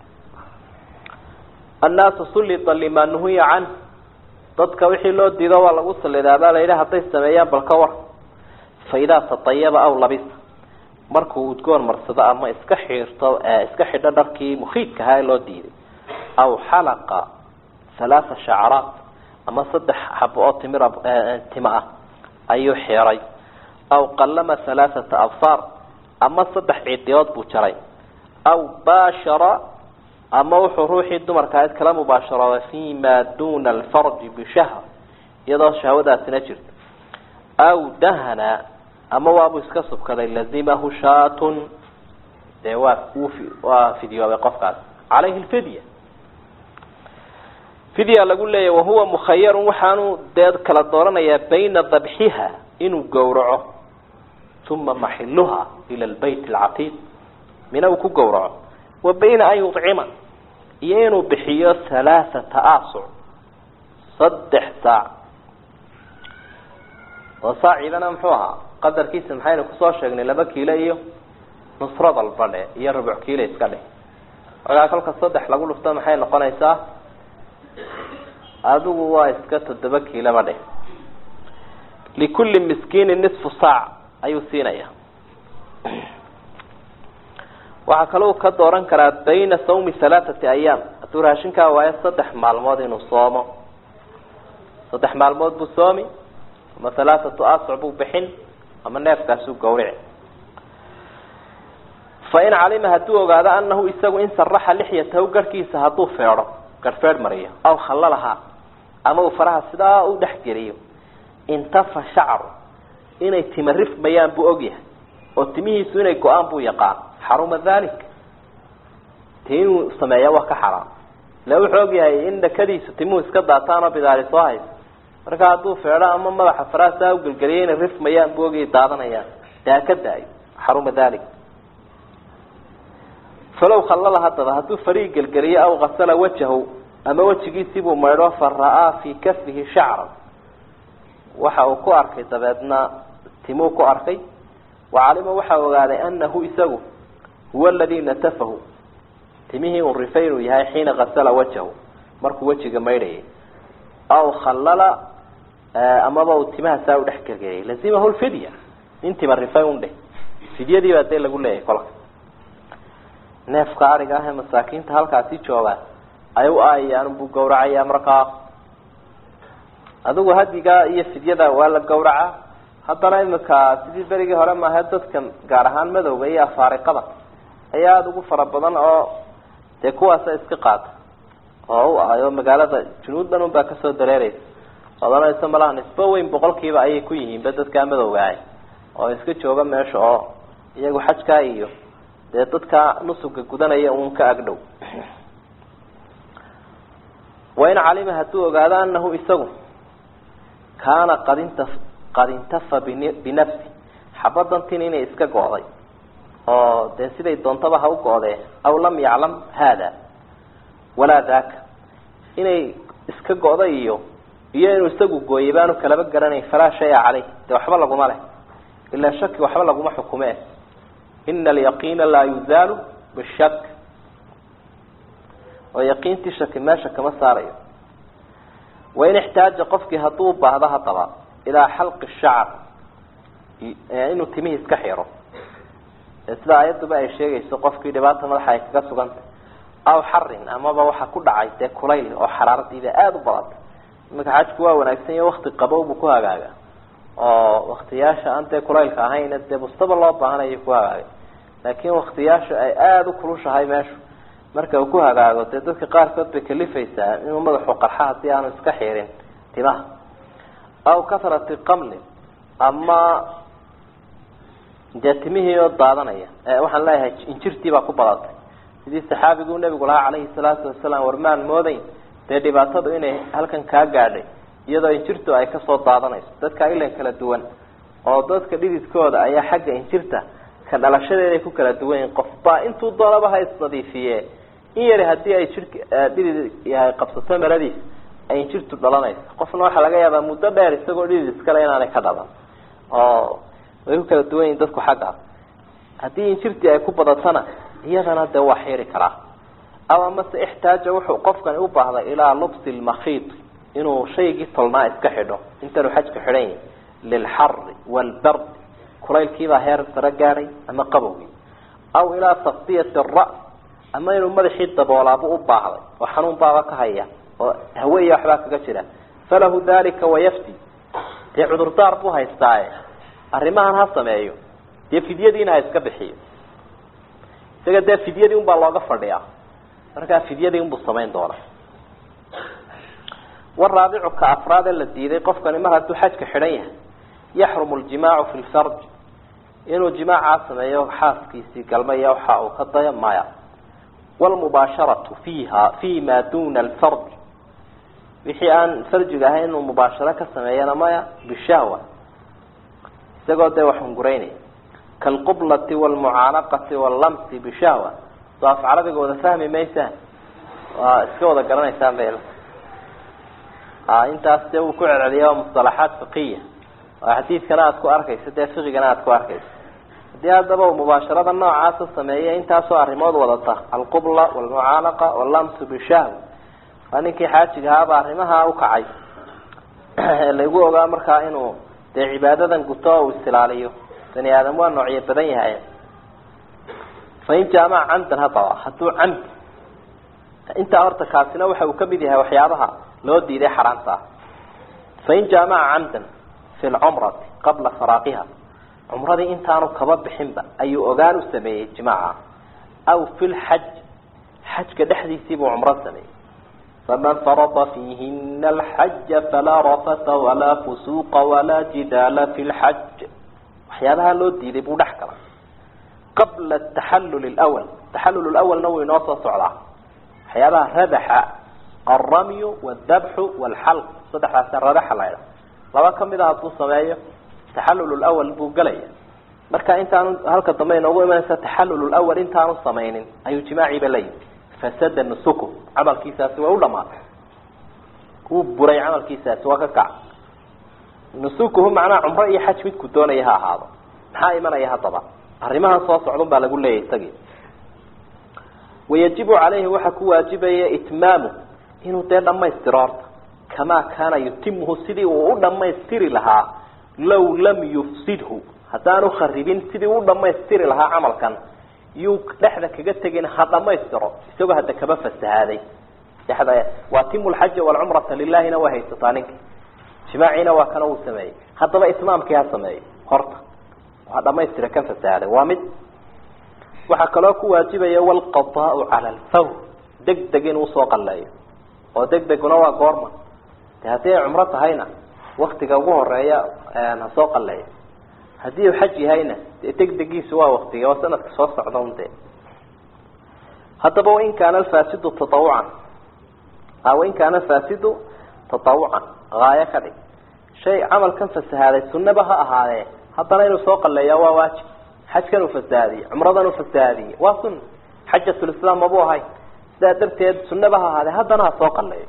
annaasu sullita limaa nuhiya canh dadka wixii loo diido waa lagu salidaa baa la yidhi hadday sameeyaan bal ka war fa idaa tatayaba aw labisa markuu udgoon marsado ama iska xiirto iska xidho dharkii mukiidka ahaa ee loo diiday aw xalaqa halaatha shacraat ama saddex xabo oo timira tima ah ayuu xiray aw qallama halaathata absaar ama saddex ciidiyood buu jaray aw baashara ama wuxuu ruuxii dumarka ayd kala mubaasharooday fi ma duna alfarji bishahr iyadoo shahwadaasina jirto aw dahana ama waabuu iska subkaday lazimahu shaatun dee waa waa fidyoobay qofkaas calayhi lfidya fidya lagu leeyahy wahuwa mukhayarun waxaanu dee kala dooranayaa bayna dabxiha inuu gowraco uma maxiluha ila lbayt alcatiiq mina uu ku gowraco wa bayna an yucima iyo inuu bixiyo halaathata asuc saddex saac oo saacidana muxuu ahaa qadarkiisa maxaynu kusoo sheegnay laba kiilo iyo nusradal badhe iyo rubuc kiilo iska dheh markaa kolka saddex lagu dhufto maxay noqonaysaa adigu waa iska toddoba kiiloba dheh likulli miskiinin nisfu saac ayuu siinaya waxaa kaloo ka dooran karaa bayna sawmi halaathati ayaam hadduu raashinkaa waayo saddex maalmood inuu soomo saddex maalmood buu soomi ama halaathatu asuc buu bixin ama neefkaasuu gawrici fain calima hadduu ogaado anahu isagu in saraxa lixyatahu garhkiisa hadduu feedho garhfeedh mariyo aw khallalahaa ama uu faraha sidaa u dhexgeliyo intafa shacru inay tima rifmayaan buu ogyahay oo timihiisu inay go-aan buu yaqaan xaruma dalik ti inuu sameeya waa ka xaraam ila wuxuu ogyahay in dhakadiisu timuhu iska daataan oo bidaari soo hayso marka hadduu feedho ama madaxa faraha saa ugelgeliyo inay rifmayaan buu ogyahay daadanayaan dee ha ka daayo xaruma dalik falow khallala haddaba hadduu farii gelgeliyo aw kasala wajahu ama wejigiisiibuu maydho fa ra'aa fii kafihi shacran waxa uu ku arkay dabeedna timuu ku arkay wacalima waxaa ogaaday anahu isagu huwa aladii natafahu timihii uu rifay inuu yahay xiina kasala wajahu markuu wejiga maydhayay aw khallala amaba uu timaha saa u dhex gelgeliyay lazimahu lfidya nin tima rifay un dheh fidyadii baa dee lagu leeyahay kolka neefka ariga ah ee masaakiinta halkaasi jooga ay u aayaan buu gawracayaa markaa adigu hadiga iyo fidyada waa la gawracaa haddana imika sidii berigii hore maaha dadkan gaar ahaan madowga iyo afaariqada ayaa aada ugu fara badan oo dee kuwaasa iska qaata oo u ahayo magaalada junuuddan un baa kasoo dareereysa odanaysa malaha nisbo weyn boqolkiiba ayay ku yihiinba dadkaa madowga ah oo iska jooga meesha oo iyagu xajkaa iyo dee dadka nusuga gudanaya uun ka agdhow wain calima hadduu ogaado anahu isagu kaana qad inta qad intafa bin binafsi xabadantin inay iska go'day oo dee siday doontaba ha u go'dee aw lam yaclam haada walaa daaka inay iska go'day iyo iyo inuu isagu gooyay baanu kalaba garanayn falaa shaya caleyh dee waxba laguma leh ilaa shaki waxba laguma xukume ina alyaqiina laa yuzaalu bishak oo yaqiintii shaki meesha kama saarayo wain ixtaaja qofkii hadduu baahdo haddaba ilaa xalqi shacr inuu timihii iska xiro sida ayaduba ay sheegayso qofkii dhibaata madaxa ay kaga sugantay aw xarin amaba waxa ku dhacay dee kulayl oo xaraaradiida aada u badantay iminka xajku waa wanaagsan yaho wakti qabow buu ku hagaaga oo waktiyaasha aan dee kulaylka ahayn dee bustaba loo baahanayo ku hagaagay laakin waktiyaasha ay aada u kulushahay meeshu marka uu ku hagaago dee dadka qaarkood bay kalifaysaa inuu madaxu qarxa hadii aanu iska xirin timaha aw kathrati qamlin ama dee timihii oo daadanaya waxaan leeyahay injirtii baa ku badatay sidii saxaabigu nabigu lahaa calayhi salaatu wasalaam warmaan moodayn dee dhibaatadu inay halkan kaa gaadhay iyadoo injirtu ay kasoo daadanayso dadka ilan kala duwan oo dadka dhididkooda ayaa xagga injirta ka dhalashadeeday ku kala duwan yihin qofba intuu doonaba ha isnadiifiye in yari hadii ay jir dhidid yahay qabsato maradiis ay injirtu dhalanayso qofna waxaa laga yaabaa muddo dheer isagoo dhidid iskale inaanay ka dhalan oo way ku kala duwan yihin dadku xaggaas haddii injirtii ay ku badatana iyadana dee waa xiri karaa aw amase ixtaaja wuxuu qofkani u baahday ilaa lubsi lmakhiid inuu shaygii tolnaa iska xidho intaanu xajka xidhan yahi lilxari waalbard kulaylkiibaa heer sare gaadhay ama qabowgii aw ilaa taktiyati ra ama inuu madaxii daboolaabu u baahday oo xanuun baaba ka haya oo haweya waxbaa kaga jira falahu dalika wayafti dee cudurdaar buu haystaaye arrimahan ha sameeyo dee fidyadiina ha iska bixiyo isaga dee fidyadii un baa looga fadhiyaa markaa fidyadii unbuu samayn doonaa waraabicu ka afraad ee la diiday qofkani mar hadduu xajka xidhan yahay yaxrumu ljimaacu fi lfarj inuu jimaacaa sameeyo xaaskiisii galmaya waxa uu ka dayo maya wlmubaasharatu fiiha fi ma duna alfarj wixii aan farjiga ahayn inuu mubaasharo ka sameeyana maya bishahwa isagoo dee wax hunguraynaya kalqublati walmucaanaqati wallamsi bishahwa soo af carabiga wada fahmi maysaan waa iska wada garanaysaan bel intaas dee uu ku celceliya waa musalaxaat fiqiya oo xadiidkana aada ku arkayso dee fiqigana aada ku arkayso haddii haddaba uu mubaasharada noocaasa sameeya intaasoo arrimood wadata alqubla walmucaanaqa wallamsu bishahwa waa ninkii xaajiga ahaaba arrimaha ukacay lagu ogaa markaa inuu dee cibaadadan guto uu isilaaliyo bani aadam waa noocyo badan yahay fain jaamaca camdan haddaba hadduu camdi intaa horta kaasina waxa uu kamid yahay waxyaabaha loo diiday xaraamta ah fain jaamaca camdan fi lcumrati qabla faraaqiha cumradii intaanu kaba bixinba ayuu ogaan u sameeyey jimaaca aw fi lxaj xajka dhexdiisiibuu cumro sameeyey faman farada fiihina alxaja falaa rafata walaa fusuuqa walaa jidaala fi lxaj waxyaabaha loo diiday buu dhex galay qabla taxallul lwal taxallul lawalna wuu inoo soo socdaa waxyaabaha radaxa alramyu waldabxu walxalq saddexdaasa radaxa laydha laba kamid a hadduu sameeyo taxallul lwal buu gelaya marka intaanu halka dambe inoogu imanaysa taxallul lwal intaanu samaynin ayuu jimaaciiba la yimi fasada nusuku camalkiisaasi way u dhamaatay wuu buray camalkiisaasi waa ka kac nusukuhu macnaha cumro iyo xaj midku doonaya ha ahaado maxaa imanaya haddaba arrimahan soo socdun baa lagu leeyahy isagii wayajibu caleyhi waxaa ku waajibaya itmaamu inuu dee dhamaystiro horta kamaa kaana yutimuhu sidii uu u dhamaystiri lahaa law lam yufsidhu haddaanu kharibin sidii u dhamaystiri lahaa camalkan yuu dhexda kaga tegin ha dhamaystiro isagoo hadda kaba fasahaaday dhexda waatimu lxaja walcumrata lilahina waa haysataa ninka jimaaciina waa kana uu sameeyey haddaba itmaamkii ha sameeyo horta waa dhamaystira kan fasahaaday waa mid waxaa kaloo ku waajibaya walqadaau cala alfawr deg deg inuu usoo qalleeyo oo deg deguna waa goorma de haddii ay cumro tahayna waktiga ugu horeeya ha soo qalleeyo haddii uu xaj yahayna dee deg degiisu waa waktiga waa sanadka soo socda un dee haddaba wain kaana alfaasidu tatawucan wain kaana alfaasidu tatawucan haayo ka dhig shay camalkan fasahaaday sunnaba ha ahaadee haddana inuu soo qalleeyaa waa waajib xajkan uu fasahaadiyey cumradan uu fasahaadiyey waa sunna xajatulislaam mabuu ahay sidaa darteed sunnaba ha ahaadee haddana ha soo qalleeyo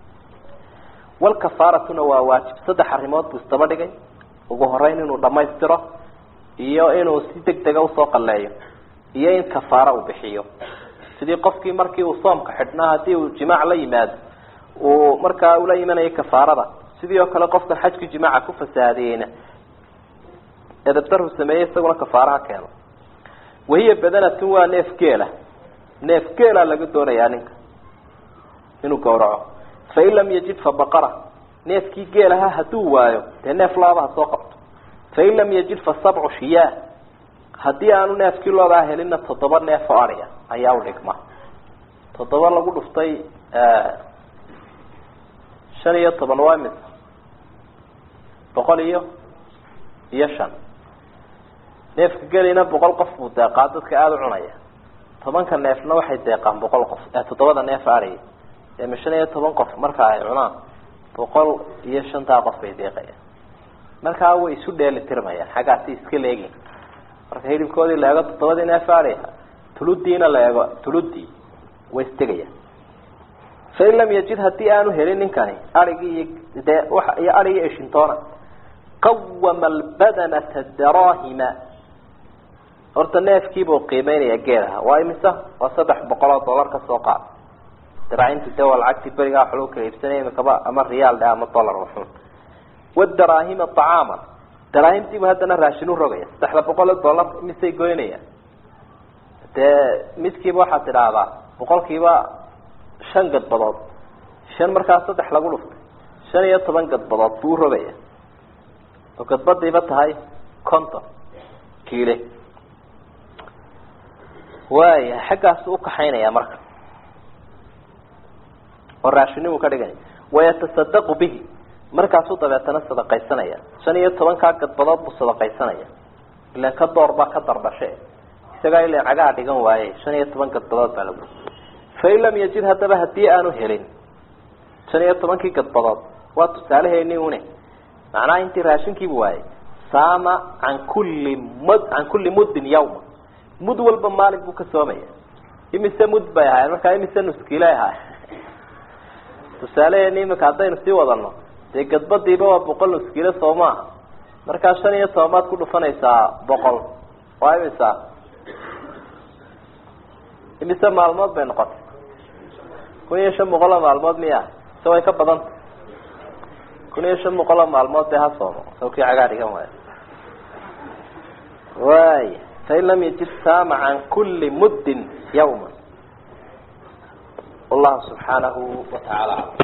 walkafaaratuna waa waajib saddex arrimood buu isdaba dhigay ugu horeyn inuu dhamaystiro iyo inuu si deg dega usoo qalleeyo iyo in kafaara uu bixiyo sidii qofkii markii uu soomka xidhnaa haddii uu jimaac la yimaado uu markaa ula imanayo kafaarada sidii oo kale qofkan xajkii jimaaca ku fasahaadiyeyna edabdarhu sameeyey isaguna kafaaraha keeno wahiya badanatun waa neef geela neef geela laga doonayaa ninka inuu gawraco fain lam yajid fa baqara neefkii geelaha hadduu waayo dee neef laaba ha soo qabto fain lam yajid fa sabcu shiyaa haddii aanu neefkii loodaa helinna toddoba neef oo adhiga ayaa u dhigma toddoba lagu dhuftay shan iyo toban waa mis boqol iyo iyo shan neefka gelina boqol qof buu deeqaa dadka aada u cunaya tobanka neefna waxay deeqaan boqol qof toddobada neef adhiga ma shan iyo toban qof marka ay cunaan boqol iyo shantaa qof bay deeqayaan markaa way isu dheeli tirmayaan xaggaasi iska leegin marka hilibkoodii la eego toddobadii neef adhi tuludiina la eego tuludii way istegayaan fain lam yajid haddii aanu helin ninkani arigii iyo dee waa iyo arigi eshintoona qawama albadanata darahima horta neefkiibuu qiimeynaya geelaha waa imisa waa saddex boqol oo dollar ka soo qaad daraacintu de waa lacagtii berigaa wax lagu kala iibsanaya imikaba ama riyaal dhe ama dollar waxun wadaraahima طacaama daraahimtiibu haddana raashin u rogaya saddexda boqol oo dollar misay goynayaan dee midkiiba waxaad tidhaahdaa boqolkiiba shan gadbadood shan markaa saddex lagu dhuftay shan iyo toban gadbadood buu urogaya oo gadbadiiba tahay conton kiile waaya xaggaasu ukaxaynaya marka oo raashinimu ka dhigaya wayatasadaqu bihi markaasuu dabeetana sadaqaysanaya shan iyo tobankaa gadbadood buu sadaqaysanaya ilan ka door baa ka dardhashe isagaa ilan cagaha dhigan waaye shan iyo toban gadbadood baa lagu fain lam yajid haddaba haddii aanu helin shan iyo tobankii gadbadood waa tusaalaheeni une macnaha intii raashinkiibu waayey saama can kulli mud can kulli muddin yawma mud walba maalin buu ka soomaya imise mud bay ahaayeen markaa imise nuskiilay ahaayeen tusaaleheeni imika haddaynu sii wadano dee gadbadiiba waa boqol nuskiilo soo maaha markaa shan iyo tobanbaad ku dhufanaysaa boqol waa imisa imise maalmood bay noqotay kun iyo shan boqol oo maalmood miya se way ka badanta kun iyo shan boqol oo maalmood dee ha soomo sawkii cagaa dhigan waayo waaya fain lam yajid saama can kuli muddin yawma wallahu subxaanahu watacaala